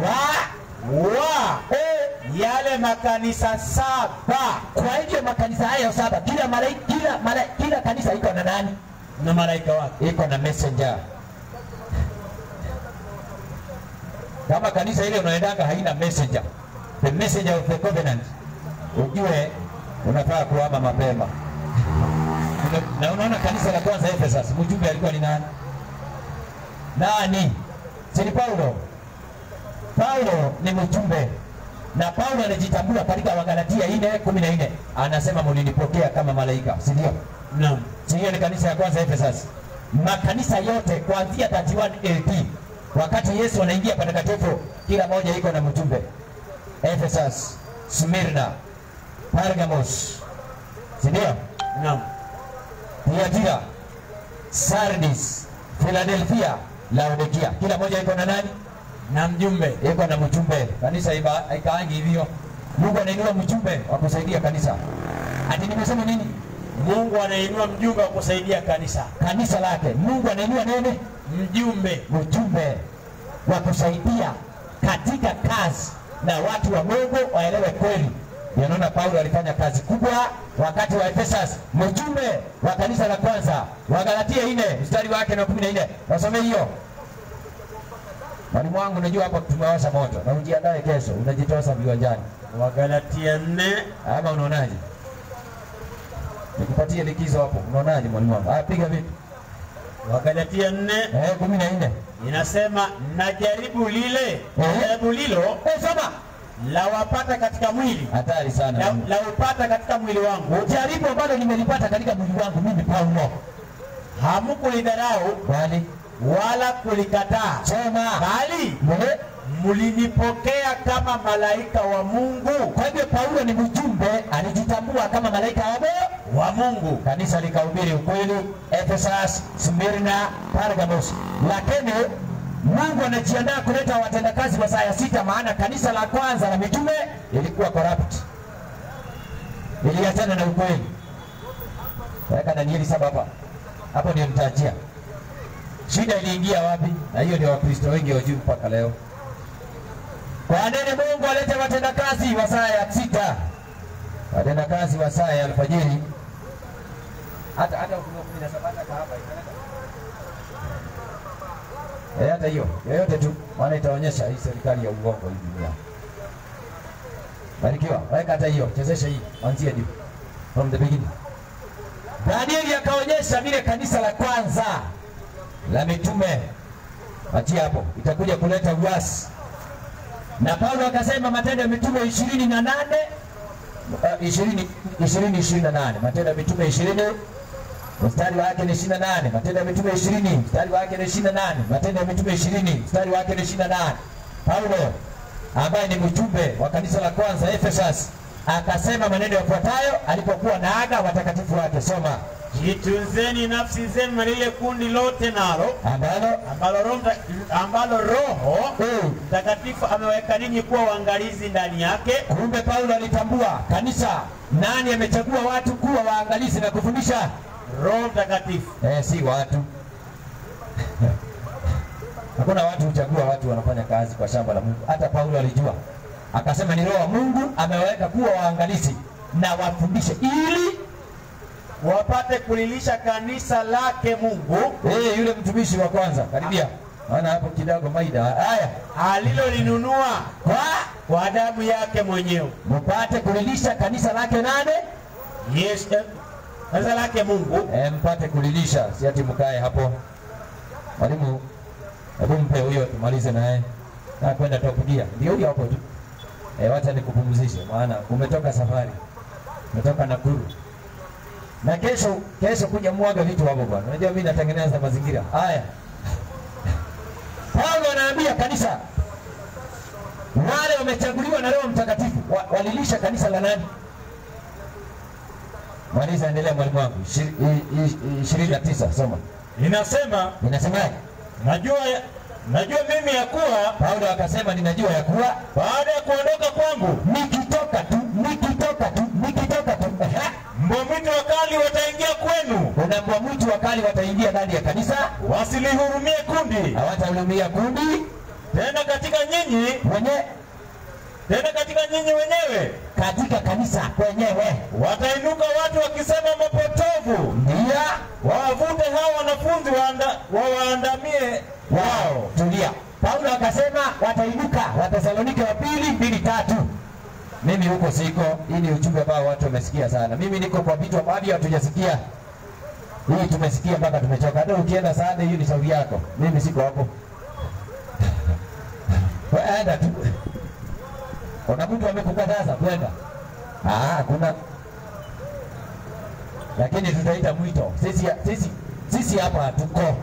wa wa eh, yale makanisa saba kwa hivyo makanisa hayo saba kila malaika kila mala, kila kanisa iko na nani na malaika wake iko na messenger kama kanisa ile unaendanga haina messenger the messenger of the covenant ujue unafaa kuhama mapema. Na unaona kanisa la kwanza Ephesus, mjumbe alikuwa ni nani? Nani? Si ni Paulo? Paulo ni mjumbe na Paulo anajitambua katika Wagalatia 4:14 anasema mlinipokea kama malaika, si ndio? Naam. Si hiyo ni kanisa ya kwanza Ephesus. Makanisa yote kuanzia 31 AD wakati Yesu anaingia patakatifu, kila moja iko na mjumbe. Ephesus, Smyrna, Pergamos, si ndio? Naam. Thyatira, Sardis, Philadelphia, Laodikia, kila moja iko na nani? Na mjumbe. iko na mjumbe. Kanisa iba- ikaangi hivyo, Mungu anainua mjumbe wa kusaidia kanisa. Ati nimesema nini? Mungu anainua mjumbe wa kusaidia kanisa. Kanisa lake Mungu anainua nini? Mjumbe. Mjumbe wa kusaidia katika kazi, na watu wa Mungu waelewe kweli. Ndio naona Paulo alifanya kazi kubwa wakati wa Ephesus, mjumbe wa kanisa la kwanza wa Galatia 4 mstari wake na 14. Wasome hiyo. Mwalimu wangu, unajua hapo tumewasha moto na ujiandae kesho, unajitosa viwanjani Wagalatia 4 ama unaonaje? Nikupatie likizo hapo, unaonaje mwalimu wangu? Ah, piga vipi? Wagalatia 4 Eh, kumi na nne. inasema na jaribu lile Eh. jaribu lilo Eh, soma. lawapata katika mwili Hatari sana. la, laupata katika mwili wangu Jaribu ambalo nimelipata katika mwili wangu mimi Paulo, hamukulidharau bali wala kulikataa soma bali Mwe- mlinipokea kama malaika wa Mungu Kwa hivyo Paulo ni mjumbe, alijitambua kama malaika wa Mungu. wa Mungu Kanisa likahubiri ukweli Ephesus, Smyrna, Pergamos, lakini Mungu anajiandaa kuleta watendakazi wa saa ya sita, maana kanisa la kwanza la mitume ilikuwa corrupt, iliachana na ukweli. Weka Danieli saba hapa, hapo ndio nitajia shida iliingia wapi, na hiyo ndio Wakristo wengi wajui mpaka leo. Kwa nini Mungu alete watendakazi wa saa ya sita, watendakazi wa saa ya alfajiri hata hata ukiwa kumi na saba hata kahaba italeta eh, hata hiyo yoyote tu, maana itaonyesha hii serikali ya uongo hii dunia. Barikiwa, weka hata hiyo, chezesha hii, anzia juu from the beginning. Danieli akaonyesha vile kanisa la kwanza la mitume, achia hapo, itakuja kuleta uasi, na Paulo akasema Matendo ya Mitume ishirini na nane ishirini ishirini ishirini na nane Matendo ya Mitume ishirini mstari wake ni 28. Matendo ya Mitume 20 mstari wake ni 28. Matendo ya Mitume 20 mstari wake ni 28. Paulo ambaye ni mjumbe wa kanisa la kwanza Ephesus akasema maneno yafuatayo alipokuwa naaga watakatifu wake. Soma. jitunzeni nafsi zenu na lile kundi lote nalo Ambalo ambalo Roho Mta- ambalo Roho mm, Mtakatifu ameweka ninyi kuwa waangalizi ndani yake kumbe Paulo alitambua kanisa, nani amechagua watu kuwa waangalizi na kufundisha Roho Mtakatifu Eh, si watu. Hakuna watu huchagua watu wanafanya kazi kwa shamba la Mungu. Hata Paulo alijua, akasema ni Roho wa Mungu amewaweka kuwa waangalizi na wafundishe, ili wapate kulilisha kanisa lake Mungu eh, yule mtumishi wa kwanza karibia, maana hapo kidogo maida haya alilolinunua kwa kwa damu yake mwenyewe. mpate kulilisha kanisa lake nane, Yes, eh, kanisa lake Mungu eh, mpate kulilisha, si ati mkae hapo. Mwalimu, hebu mpe huyo tumalize naye na kwenda tokudia, ndio huyo hapo tu. E, wacha nikupumzishe, maana umetoka safari, umetoka Nakuru na kesho kesho kuja mwaga vitu hapo bwana. Unajua mimi natengeneza mazingira haya. Paulo anaambia kanisa wale wamechaguliwa na Roho Mtakatifu wa, walilisha kanisa la nani? Maliza, endelea mwalimu wangu. Ishi- i- i- ishirini na tisa soma, inasema inasemaje? najua, najua mimi ya kuwa Paulo akasema ninajua ya kuwa baada ya kuondoka kwangu nikitoka tu nikitoka tu nikitoka tu Ehe. mbwa mwitu wakali wataingia kwenu, kuna mbwa mwitu wakali wataingia ndani ya kanisa, wasilihurumie kundi hawatahudumia kundi tena katika nyinyi mwenye tena katika nyinyi wenyewe katika kanisa kwenyewe, watainuka watu wakisema mapotovu, ndio wawavute hao wanafunzi waanda, wawaandamie wao. tulia. Paulo akasema watainuka, Wathesalonike wa pili mbili tatu. Mimi huko siko. Hii ni ujumbe ambao watu wamesikia sana. Mimi niko kwa vitu ambavyo hatujasikia. Hii tumesikia mpaka tumechoka. Hata ukienda sana, hiyo ni shauri yako. Mimi siko hapo. Wewe enda tu. Kuna mtu amekukataza kwenda? Ah, kuna lakini tutaita mwito. Sisi sisi sisi hapa hatuko.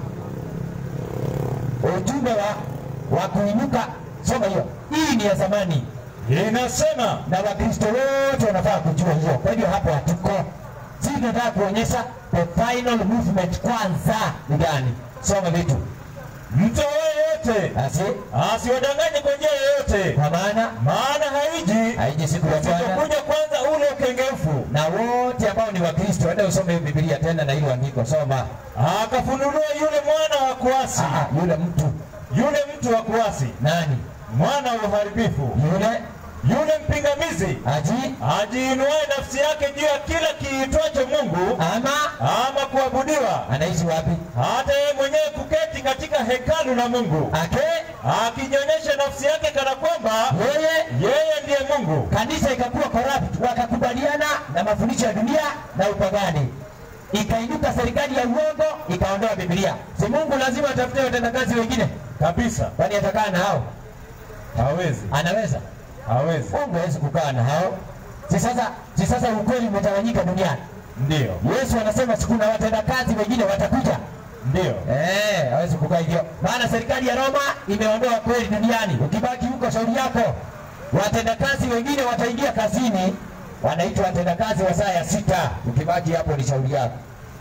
Ujumbe wa wa kuinuka, soma hiyo. Hii ni ya zamani Inasema na Wakristo wote wanafaa kujua hiyo. Kwa hivyo hapo hatuko. Sisi tunataka kuonyesha the final movement kwanza ni gani. Soma vitu mtu yeyote asi, asiwadanganye kwa njia yoyote, kwa maana maana haiji haiji siku ya Bwana isipokuja kwanza ule ukengefu. na wote ambao ni Wakristo, enda usome hiyo Biblia tena na hilo andiko, soma. Akafunuliwa yule mwana wa kuasi, Ah, yule mtu yule mtu wa kuasi, nani? mwana wa uharibifu, Yule yule mpingamizi, aji ajiinuaye nafsi yake juu ya kila kiitwacho Mungu ama ama kuabudiwa, anaishi wapi? hata yeye mwenyewe kuketi katika hekalu la Mungu, Ake akijionyesha nafsi yake kana kwamba yeye yeye ndiye Mungu. kanisa ikakuwa corrupt, wakakubaliana na mafundisho ya dunia na upagani, ikainuka serikali ya uongo ikaondoa Biblia. Si Mungu lazima atafute watendakazi wengine, Kabisa, kwani atakaa na hao? hawezi Anaweza? hawezi. Mungu hawezi kukaa na hao. Si sasa, si sasa ukweli umetawanyika duniani. Ndio, Yesu anasema si kuna watendakazi wengine watakuja. ndio, Eh, hawezi kukaa hivyo, maana serikali ya Roma imeondoa kweli duniani. Ukibaki huko, shauri yako. Watendakazi wengine wataingia kazini, wanaitwa watendakazi wa saa ya sita. Ukibaki hapo, ni shauri yako.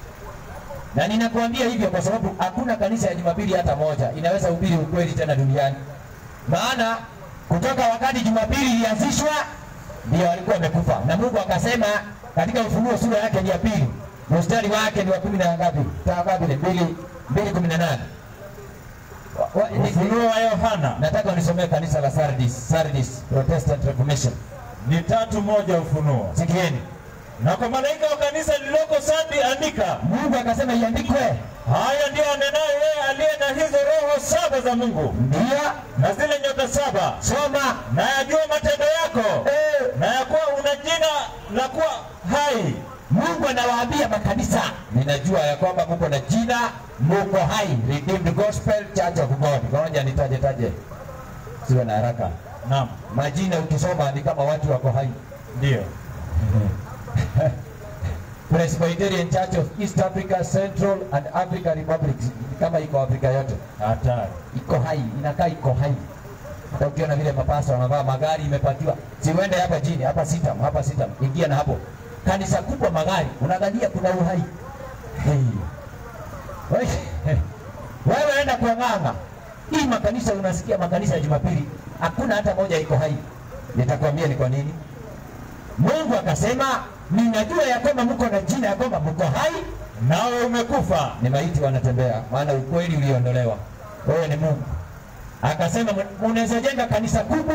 Na ninakuambia hivyo kwa sababu hakuna kanisa ya Jumapili hata moja inaweza hubiri ukweli tena duniani, maana kutoka wakati Jumapili ilianzishwa ndio walikuwa wamekufa, na Mungu akasema katika Ufunuo sura yake ni ya pili mstari wake ni wa kumi na ngapi? Taa ngapi? Ni mbili mbili kumi na nane. Wa- wa- ni- Ufunuo wa Yohana Nataka unisomee kanisa la Sardis, Sardis Protestant Reformation. ni tatu moja. Ufunuo Sikieni, na kwa malaika wa kanisa lililoko Sardi andika, Mungu akasema iandikwe, haya ndiyo anenayo yeye aliye na hizo roho saba za Mungu ndio na zile nyota saba, soma. na yajua matendo yako Eh, na ya kuwa una jina la kuwa hai, Mungu anawaambia makanisa, ninajua ya kwamba muko na jina, muko hai, Redeemed Gospel Church of God. Ngoja nitaje taje, siwe na haraka. naam, Majina ukisoma ni kama watu wako hai. ndio Presbyterian Church of East Africa, Central and Africa Republic, kama iko Afrika yote hatari. iko hai, inakaa iko hai. Hata ukiona vile mapasta wanavaa magari imepakiwa, si uende hapa chini, hapa sitam, hapa sitam, ingia na hapo kanisa kubwa, magari unadhania kuna uhai hey. Wewe- Wewe enda kuang'anga hii makanisa, unasikia makanisa ya Jumapili hakuna hata moja iko hai. Nitakwambia ni kwa nini. Mungu akasema, ninajua ya kwamba mko na jina ya kwamba mko hai Nawe umekufa, ni maiti wanatembea, maana ukweli uliondolewa. Wewe ni Mungu. Akasema unaweza jenga kanisa kubwa,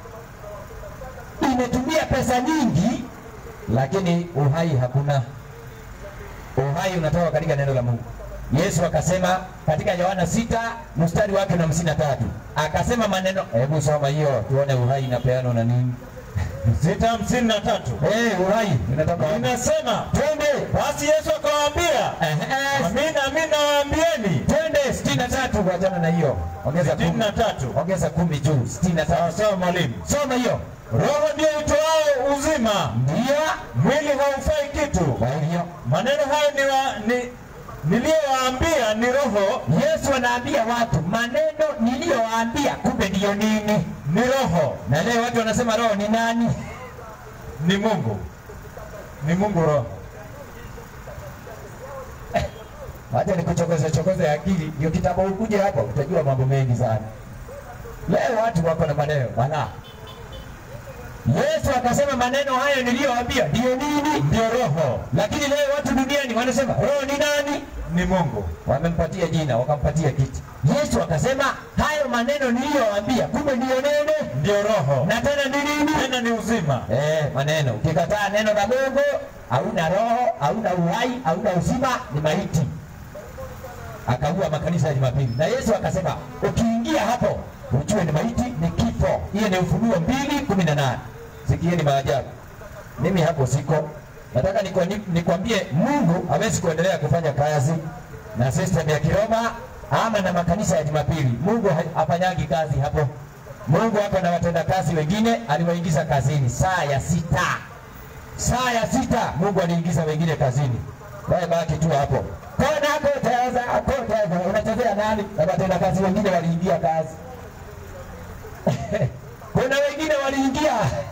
imetumia pesa nyingi, lakini uhai hakuna. Uhai unatoka katika neno la Mungu. Yesu akasema katika Yohana sita mstari wake na hamsini na tatu akasema maneno, hebu soma hiyo tuone uhai inapeanwa na nini? sita hamsini na tatu Eh, uhai inatoka wapi? inasema, Twende. basi Yesu akawaambia, Ehe, amina amina nawaambieni, twende sitini na tatu wachana na hiyo, ongeza sitini kumi. na tatu ongeza kumi juu, sitini na sawa tatu. sawa, mwalimu. Soma hiyo. Roho ndio itoao uzima, Ndio mwili haufai kitu. kwa hivyo Maneno hayo ni wa, ni, niliyowaambia ni roho, Yesu anaambia watu maneno niliyowaambia, kumbe ndiyo nini? ni roho, Na leo watu wanasema roho ni nani? ni Mungu, ni Mungu roho. Wacha nikuchokoze chokoze akili, ndio kitabu ukuje hapo utajua mambo mengi sana. Leo watu wako na maneno wala. Yesu akasema maneno hayo niliyowaambia ndiyo nini? Ndio roho, Lakini leo watu duniani wanasema roho ni nani? ni Mungu. Wamempatia jina, wakampatia kiti. Yesu akasema hayo maneno niliyowaambia, kumbe ndiyo nene Ndio roho, na tena ni nini? tena ni uzima. Eh, maneno. Ukikataa neno la Mungu, hauna roho, hauna uhai, hauna uzima, ni maiti. Akaua makanisa ya Jumapili, na Yesu akasema ukiingia hapo ujue ni maiti, ni kifo. Hiyo ni Ufunuo mbili kumi na nane. sikieni maajabu. Mimi hapo siko. Nataka nikwa- ni- nikwambie Mungu hawezi kuendelea kufanya kazi na system ya Kiroma ama na makanisa ya Jumapili. Mungu ha- hafanyangi kazi hapo. Mungu ako na watendakazi wengine aliwaingiza kazini saa ya sita saa ya sita Mungu aliingiza wengine kazini, wewe baki tu hapo kona koteza koteza, unachezea nani? Na watenda kazi wengine waliingia kazi kuna wengine waliingia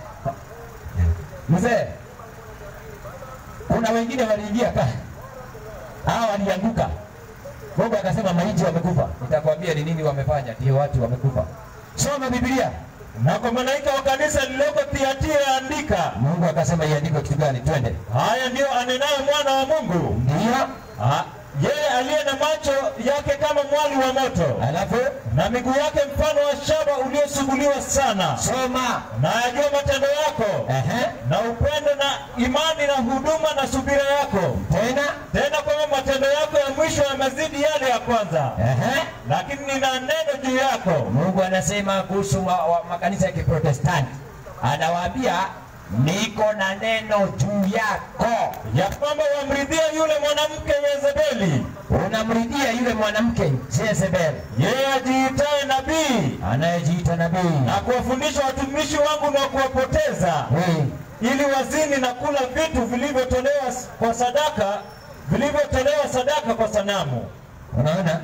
mzee, kuna wengine waliingia kazi, hao walianguka. Mungu akasema maiti wamekufa. Nitakwambia ni nini wamefanya, ndio watu wamekufa. Soma Biblia. Na kwa malaika wa kanisa lililoko Thiatira andika, Mungu akasema iandikwe kitu gani? Twende. haya ndiyo anenaye mwana wa Mungu, Ndio. Ah, yeye aliye na macho yake kama mwali wa moto Alafu na miguu yake mfano wa shaba uliosuguliwa sana, soma. na ajua matendo yako Ehe. na upendo na imani na huduma na subira yako, Tena. tena kwamba matendo yako ya mwisho yamezidi yale ya kwanza. Ehe. Lakini nina neno juu yako, Mungu anasema kuhusu wa, wa, makanisa ya Kiprotestanti, anawaambia niko na neno juu yako. ya kwamba wamridhia yule mwanamke Yezebeli, Unamridhia yule mwanamke Jezebel yeye ajiitaye nabii, anayejiita nabii na kuwafundisha watumishi wangu na kuwapoteza Eh, ili wazini na kula vitu vilivyotolewa s- kwa sadaka vilivyotolewa sadaka kwa sanamu. unaona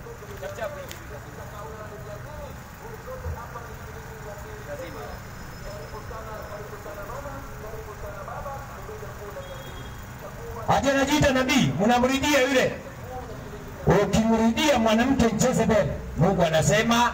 ati anajiita nabii, mnamridia yule. Ukimridia mwanamke Jezebel, Mungu anasema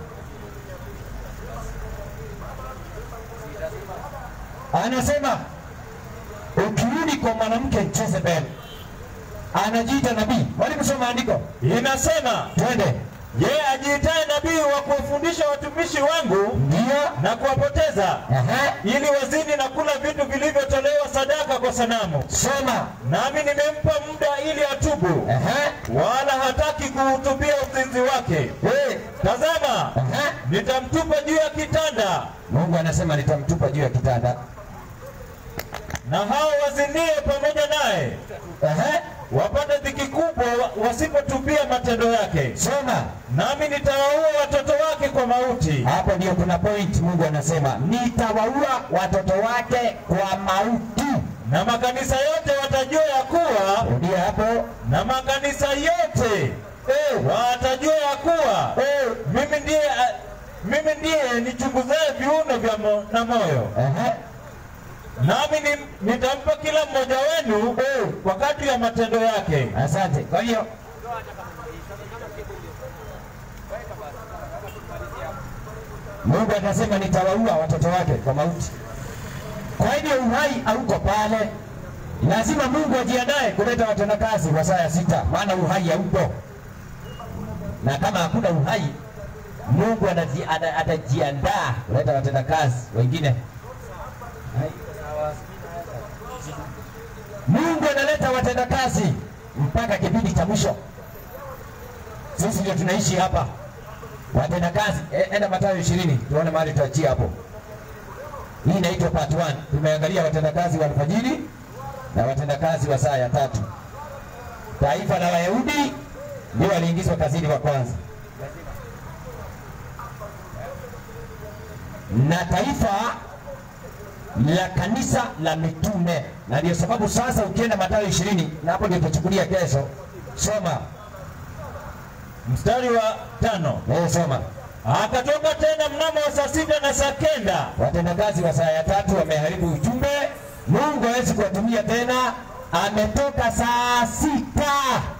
anasema ukirudi kwa mwanamke Jezebel anajiita nabii. Mwalimu, soma andiko, Inasema twende. yeye ajiitaye nabii wa kuwafundisha watumishi wangu Ndio, na kuwapoteza ehe, ili wazini na kula vitu vilivyotolewa sadaka kwa sanamu. soma, Nami nimempa muda ili atubu, ehe, wala hataki kuhutubia uzinzi wake. eh, Tazama, ehe. nitamtupa juu ya kitanda, Mungu anasema nitamtupa juu ya kitanda. na hao wazinie pamoja naye Ehe, wapate dhiki kubwa wa- wasipotubia matendo yake. soma. Nami nitawaua watoto wake kwa mauti, Hapo ndio kuna point. Mungu anasema nitawaua watoto wake kwa mauti. na makanisa yote watajua ya kuwa, Rudia hapo. na makanisa yote eh, watajua ya kuwa Eh, mimi ndiye a- mimi ndiye nichunguzaye viuno vya mo, na moyo. ehe, Nami ni, nitampa kila mmoja wenu eh, kwa kadri ya matendo yake. asante. Kwa hiyo Mungu atasema nitawaua watoto wake kwa mauti. Kwa hivyo uhai hauko pale, lazima Mungu ajiandae kuleta watendakazi kwa saa ya sita, maana uhai haupo, na kama hakuna uhai, Mungu anaji- ana- atajiandaa kuleta watendakazi wengine. Mungu analeta watendakazi mpaka kipindi cha mwisho. Sisi ndio tunaishi hapa watendakazi. E, enda Mathayo ishirini tuone mahali tuachie hapo. Hii inaitwa part 1. Tumeangalia watendakazi wa alfajiri na watendakazi wa saa ya tatu. Taifa la Wayahudi ndio waliingizwa kazini wa kwanza, na taifa la kanisa la mitume, na ndio sababu sasa ukienda Mathayo ishirini na hapo ndio tutachukulia kesho. Soma Mstari wa tano. eh, soma. Akatoka tena mnamo wa saa sita na saa kenda Watendakazi wa saa ya tatu wameharibu ujumbe. Mungu hawezi kuwatumia tena, ametoka saa sita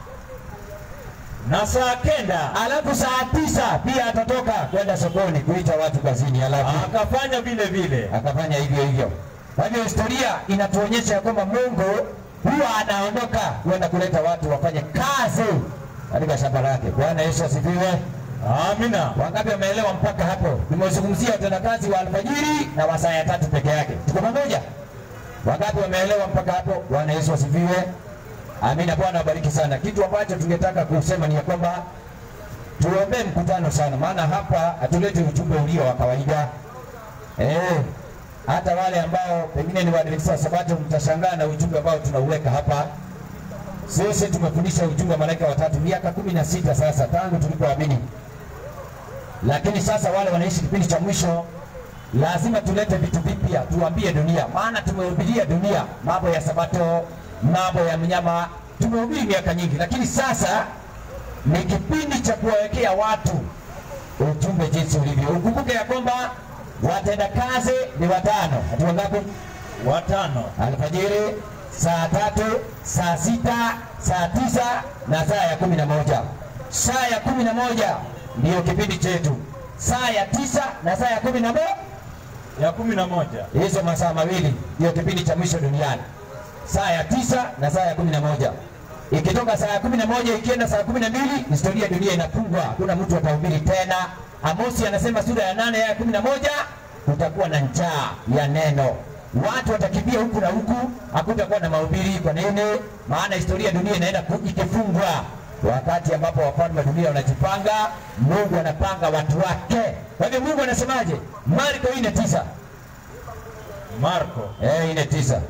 na saa kenda alafu saa tisa pia atatoka kwenda sokoni kuita watu kazini, alafu akafanya vile vile. akafanya hivyo hivyo. Kwa hivyo historia inatuonyesha ya kwamba Mungu huwa anaondoka kwenda kuleta watu wafanye kazi katika shamba lake. Bwana Yesu asifiwe. Amina. Wangapi wameelewa mpaka hapo? Nimezungumzia watendakazi wa alfajiri na wa saa ya tatu peke yake. Tuko pamoja? Wangapi wameelewa mpaka hapo? Bwana Yesu asifiwe. Amina. Bwana abariki sana. Kitu ambacho tungetaka kusema ni ya kwamba tuombee mkutano sana, maana hapa hatuleti ujumbe ulio wa kawaida eh. hata wale ambao pengine ni Waadventista wa Sabato mtashangaa na ujumbe ambao tunauweka hapa. Sisi tumefundisha ujumbe wa malaika watatu miaka kumi na sita sasa tangu tulipoamini, lakini sasa wale wanaishi kipindi cha mwisho, lazima tulete vitu vipya, tuambie dunia, maana tumehubiria dunia mambo ya Sabato, mambo ya mnyama, tumehubiri miaka nyingi, lakini sasa ni kipindi cha kuwawekea watu ujumbe jinsi ulivyo. Ukumbuke ya kwamba watenda kazi ni watano. Watu wangapi? watano Alfajiri, saa tatu, saa sita, saa tisa na saa ya kumi na moja. Saa ya kumi na moja ndiyo kipindi chetu, saa ya tisa na saa ya kumi na moja ya kumi na moja hizo masaa mawili ndiyo kipindi cha mwisho duniani, saa ya tisa na saa ya kumi na moja. Ikitoka saa ya kumi na moja ikienda saa kumi na mbili historia ya dunia inafungwa, hakuna mtu atahubiri tena. Amosi anasema sura ya nane aya ya kumi na moja kutakuwa na njaa ya neno, watu watakimbia huku na huku, hakutakuwa na mahubiri. Kwa nini? Maana historia ya dunia inaenda ku- ikifungwa, wakati ambapo wafalme wa dunia wanajipanga, Mungu anapanga watu wake. Kwa hivyo Mungu anasemaje? Marko ine tisa Marko Eh, ine tisa.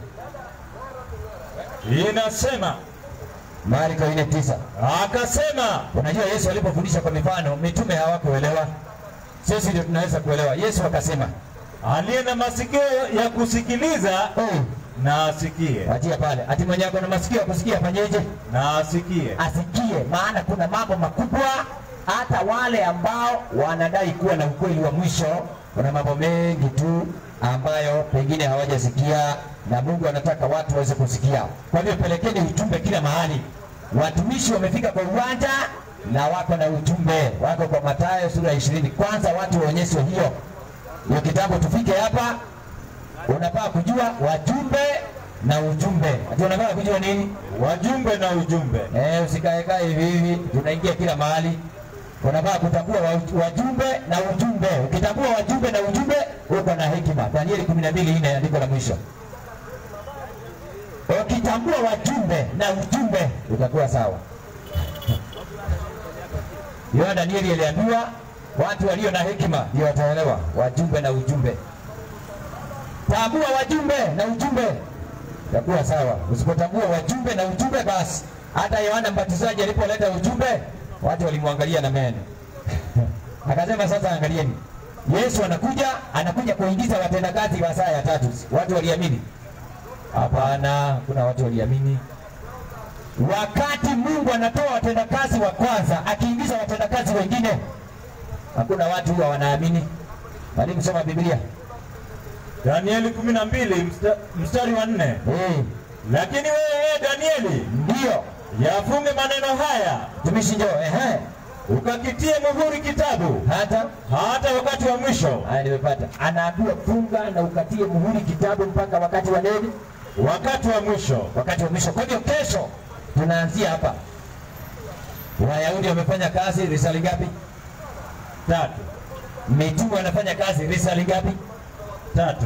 inasema Marko ine tisa. akasema, Unajua Yesu alipofundisha kwa mifano, mitume hawakuelewa. Sisi ndio tunaweza kuelewa. Yesu akasema, aliye na masikio ya kusikiliza "Eh, na asikie, achia pale. Ati mwenye ako na masikio ya kusikia afanyeje? na asikie. Asikie, maana kuna mambo makubwa. Hata wale ambao wanadai kuwa na ukweli wa mwisho, kuna mambo mengi tu ambayo pengine hawajasikia, na Mungu anataka watu waweze kusikia. Kwa hivyo pelekeni ujumbe kila mahali. Watumishi wamefika kwa uwanja na wako na ujumbe, wako kwa Mathayo sura ya ishirini. Kwanza watu waonyeshwe hiyo hiyo kitabu, tufike hapa unafaa kujua wajumbe na ujumbe. Ati unafaa kujua nini? Wajumbe na ujumbe. Eh, usikaekae hivi hivi, tunaingia kila mahali. Unafaa kutambua wa- wajumbe na ujumbe. Ukitambua wajumbe na ujumbe, uko na hekima. Danieli 12 ine andiko la mwisho. Ukitambua wajumbe na ujumbe, utakuwa sawa. Hiyo Danieli aliambiwa watu walio na hekima ndio wataelewa wajumbe na ujumbe. Tambua wajumbe na ujumbe, itakuwa sawa. Usipotambua wajumbe na ujumbe, basi hata Yohana Mbatizaji alipoleta ujumbe, watu walimwangalia na meno akasema, sasa angalieni, Yesu anakuja, anakuja kuingiza watendakazi wa saa ya tatu. Watu waliamini? Hapana, kuna watu waliamini. Wakati Mungu anatoa watendakazi wa kwanza, akiingiza watendakazi wengine, hakuna watu huwa wanaamini. Mwalimu, soma Biblia. Danieli 12 msta, mstari wa nne. Eh, Lakini wewe Danieli, ndio yafunge maneno haya, tumishi njoo. Ehe, ukakitie muhuri kitabu hata hata wakati wa mwisho. haya nimepata. Anaambiwa funga na ukatie muhuri kitabu mpaka wakati wa nini? Wakati wa mwisho. Wakati wa mwisho. Kwa hivyo kesho tunaanzia hapa. Wayahudi wamefanya kazi risali ngapi? Tatu. Mitume wanafanya kazi risali ngapi? Tatu.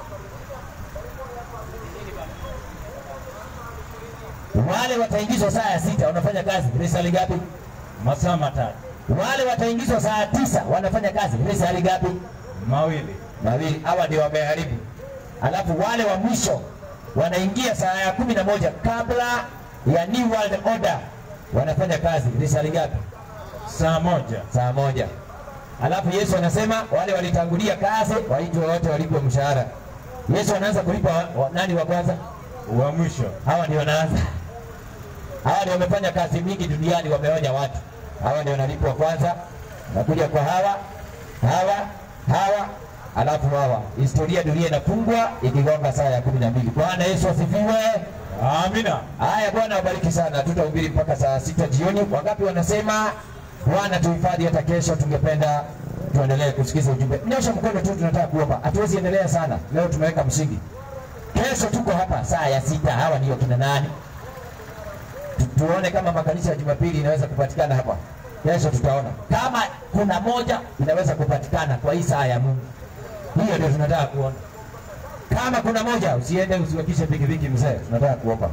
Wale wataingizwa saa ya sita wanafanya kazi risali ngapi? Masaa matatu. Wale wataingizwa saa tisa wanafanya kazi risali ngapi? Mawili. Mawili. Hawa ndio wameharibu. Alafu wale wa mwisho wanaingia saa ya kumi na moja kabla ya New World Order wanafanya kazi risali ngapi? Saa moja. Saa moja. Alafu Yesu anasema wale walitangulia kazi waitwe wote walipwe mshahara. Yesu anaanza kulipa wa, wa, nani wa kwanza? Wa mwisho. Hawa ndio wanaanza. Hawa ndio wamefanya kazi mingi duniani, wameonya watu. Hawa ndio wanalipwa kwanza, nakuja kwa hawa hawa hawa, alafu hawa. Historia ya dunia inafungwa ikigonga saa ya kumi na mbili. Bwana Yesu asifiwe. Amina. Haya, Bwana wabariki sana. Tutahubiri mpaka saa sita jioni. Wangapi wanasema Bwana tuhifadhi hata kesho? Tungependa tuendelee kusikiza ujumbe. Nyosha mkono tu, tunataka kuomba. Hatuwezi endelea sana leo, tumeweka msingi. Kesho tuko hapa saa ya sita. Hawa ndio kina nani? Tu- Tuone kama makanisa ya Jumapili inaweza kupatikana hapa. Kesho tutaona kama kuna moja inaweza kupatikana kwa hii saa ya Mungu. Hiyo ndio tunataka kuona. Kama kuna moja, usiende usiwekishe pikipiki mzee, tunataka kuomba.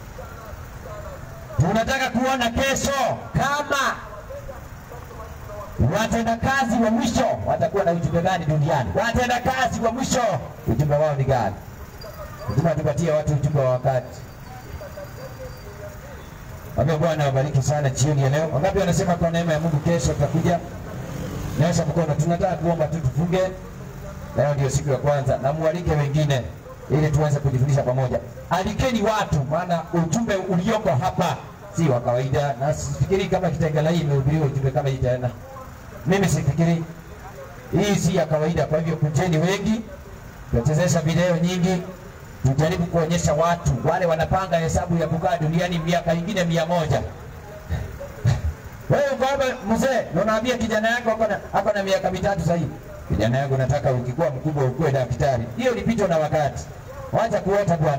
Tunataka kuona kesho kama watendakazi wa mwisho watakuwa na ujumbe gani duniani? Watendakazi wa mwisho ujumbe wao ni gani? Lazima tupatie watu ujumbe wa wakati. Ambia Bwana awabariki sana jioni ya leo. Wangapi wanasema kwa neema ya Mungu kesho tutakuja? Nyosha mkono. Tunataka kuomba tu tufunge. Leo ndio siku ya kwanza, na mualike wengine ili tuweze kujifundisha pamoja. Alikeni watu, maana ujumbe ulioko hapa si wa kawaida, na sifikiri kama Kitengela hii imehubiriwa ujumbe kama hii tena. Mimi sifikiri hii si ya kawaida. Kwa hivyo kujeni wengi, tutachezesha video nyingi, tujaribu kuonyesha watu wale wanapanga hesabu ya kukaa duniani miaka ingine mia moja. Wewe uko hapa mzee, na unaambia kijana yako ako na ako na miaka mitatu sasa hivi. Kijana yangu nataka ukikuwa mkubwa ukuwe daktari. Hiyo ilipitwa na wakati. Wacha kuota bwana.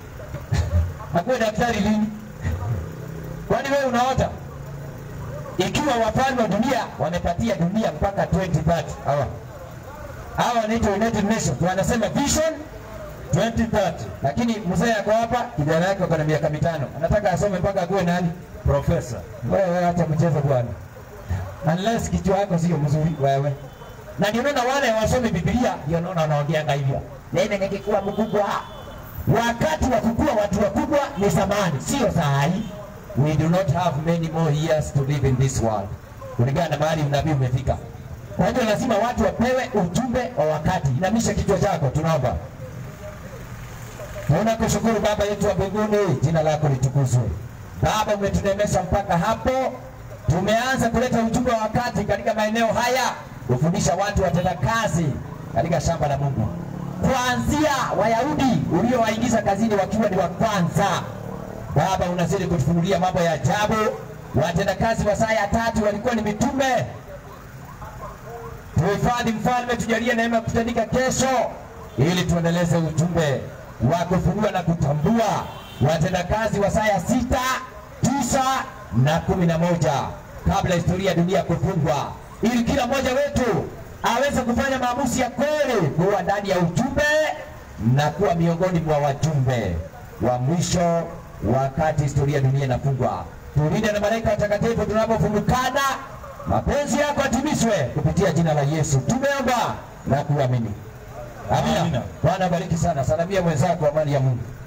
Akuwe daktari lini? Kwani wewe unaota? Ikiwa wafalme wa dunia wamepatia dunia mpaka 2030 hawa hawa wanaitwa United Nations wanasema vision 2030, lakini mzee ako hapa, kijana yake ako na miaka mitano, anataka asome mpaka akuwe nani? Profesa. Wewe acha mchezo bwana, unless kichwa yako sio mzuri wewe. Na ndio maana wale wasome Biblia ndio naona wanaongeanga hivyo, mimi nikikuwa mkubwa. Wakati wa kukua watu wakubwa ni zamani, sio saa hii. We do not have many more years to live in this world, kulingana na mahali unabii umefika. Kwa hivyo lazima watu wapewe ujumbe wa wakati. Inamisha kichwa chako, tunaomba. Tunakushukuru Baba yetu wa mbinguni, jina lako litukuzwe. Baba, umetunemesha mpaka hapo, tumeanza kuleta ujumbe wa wakati katika maeneo haya, kufundisha watu watenda kazi katika shamba la Mungu, kuanzia Wayahudi uliowaingiza kazini wakiwa ni wa kwanza. Baba, unazidi kutufunulia mambo ya ajabu. Watendakazi wa saa ya tatu walikuwa ni mitume. Tuhifadhi mfalme, tujalie neema ya kutandika kesho, ili tuendeleze ujumbe wa kufunua na kutambua watendakazi wa saa ya sita, tisa na kumi na moja kabla historia ya dunia kufungwa, ili kila mmoja wetu aweze kufanya maamuzi ya kweli kuwa ndani ya ujumbe na kuwa miongoni mwa wajumbe wa mwisho wakati historia ya dunia inafungwa. Tulinde na malaika watakatifu tunapofumukana, mapenzi yako yatimizwe kupitia jina la Yesu tumeomba na kuamini. Amina. Amina. Bwana bariki sana. Salamia mwenzako amani ya Mungu.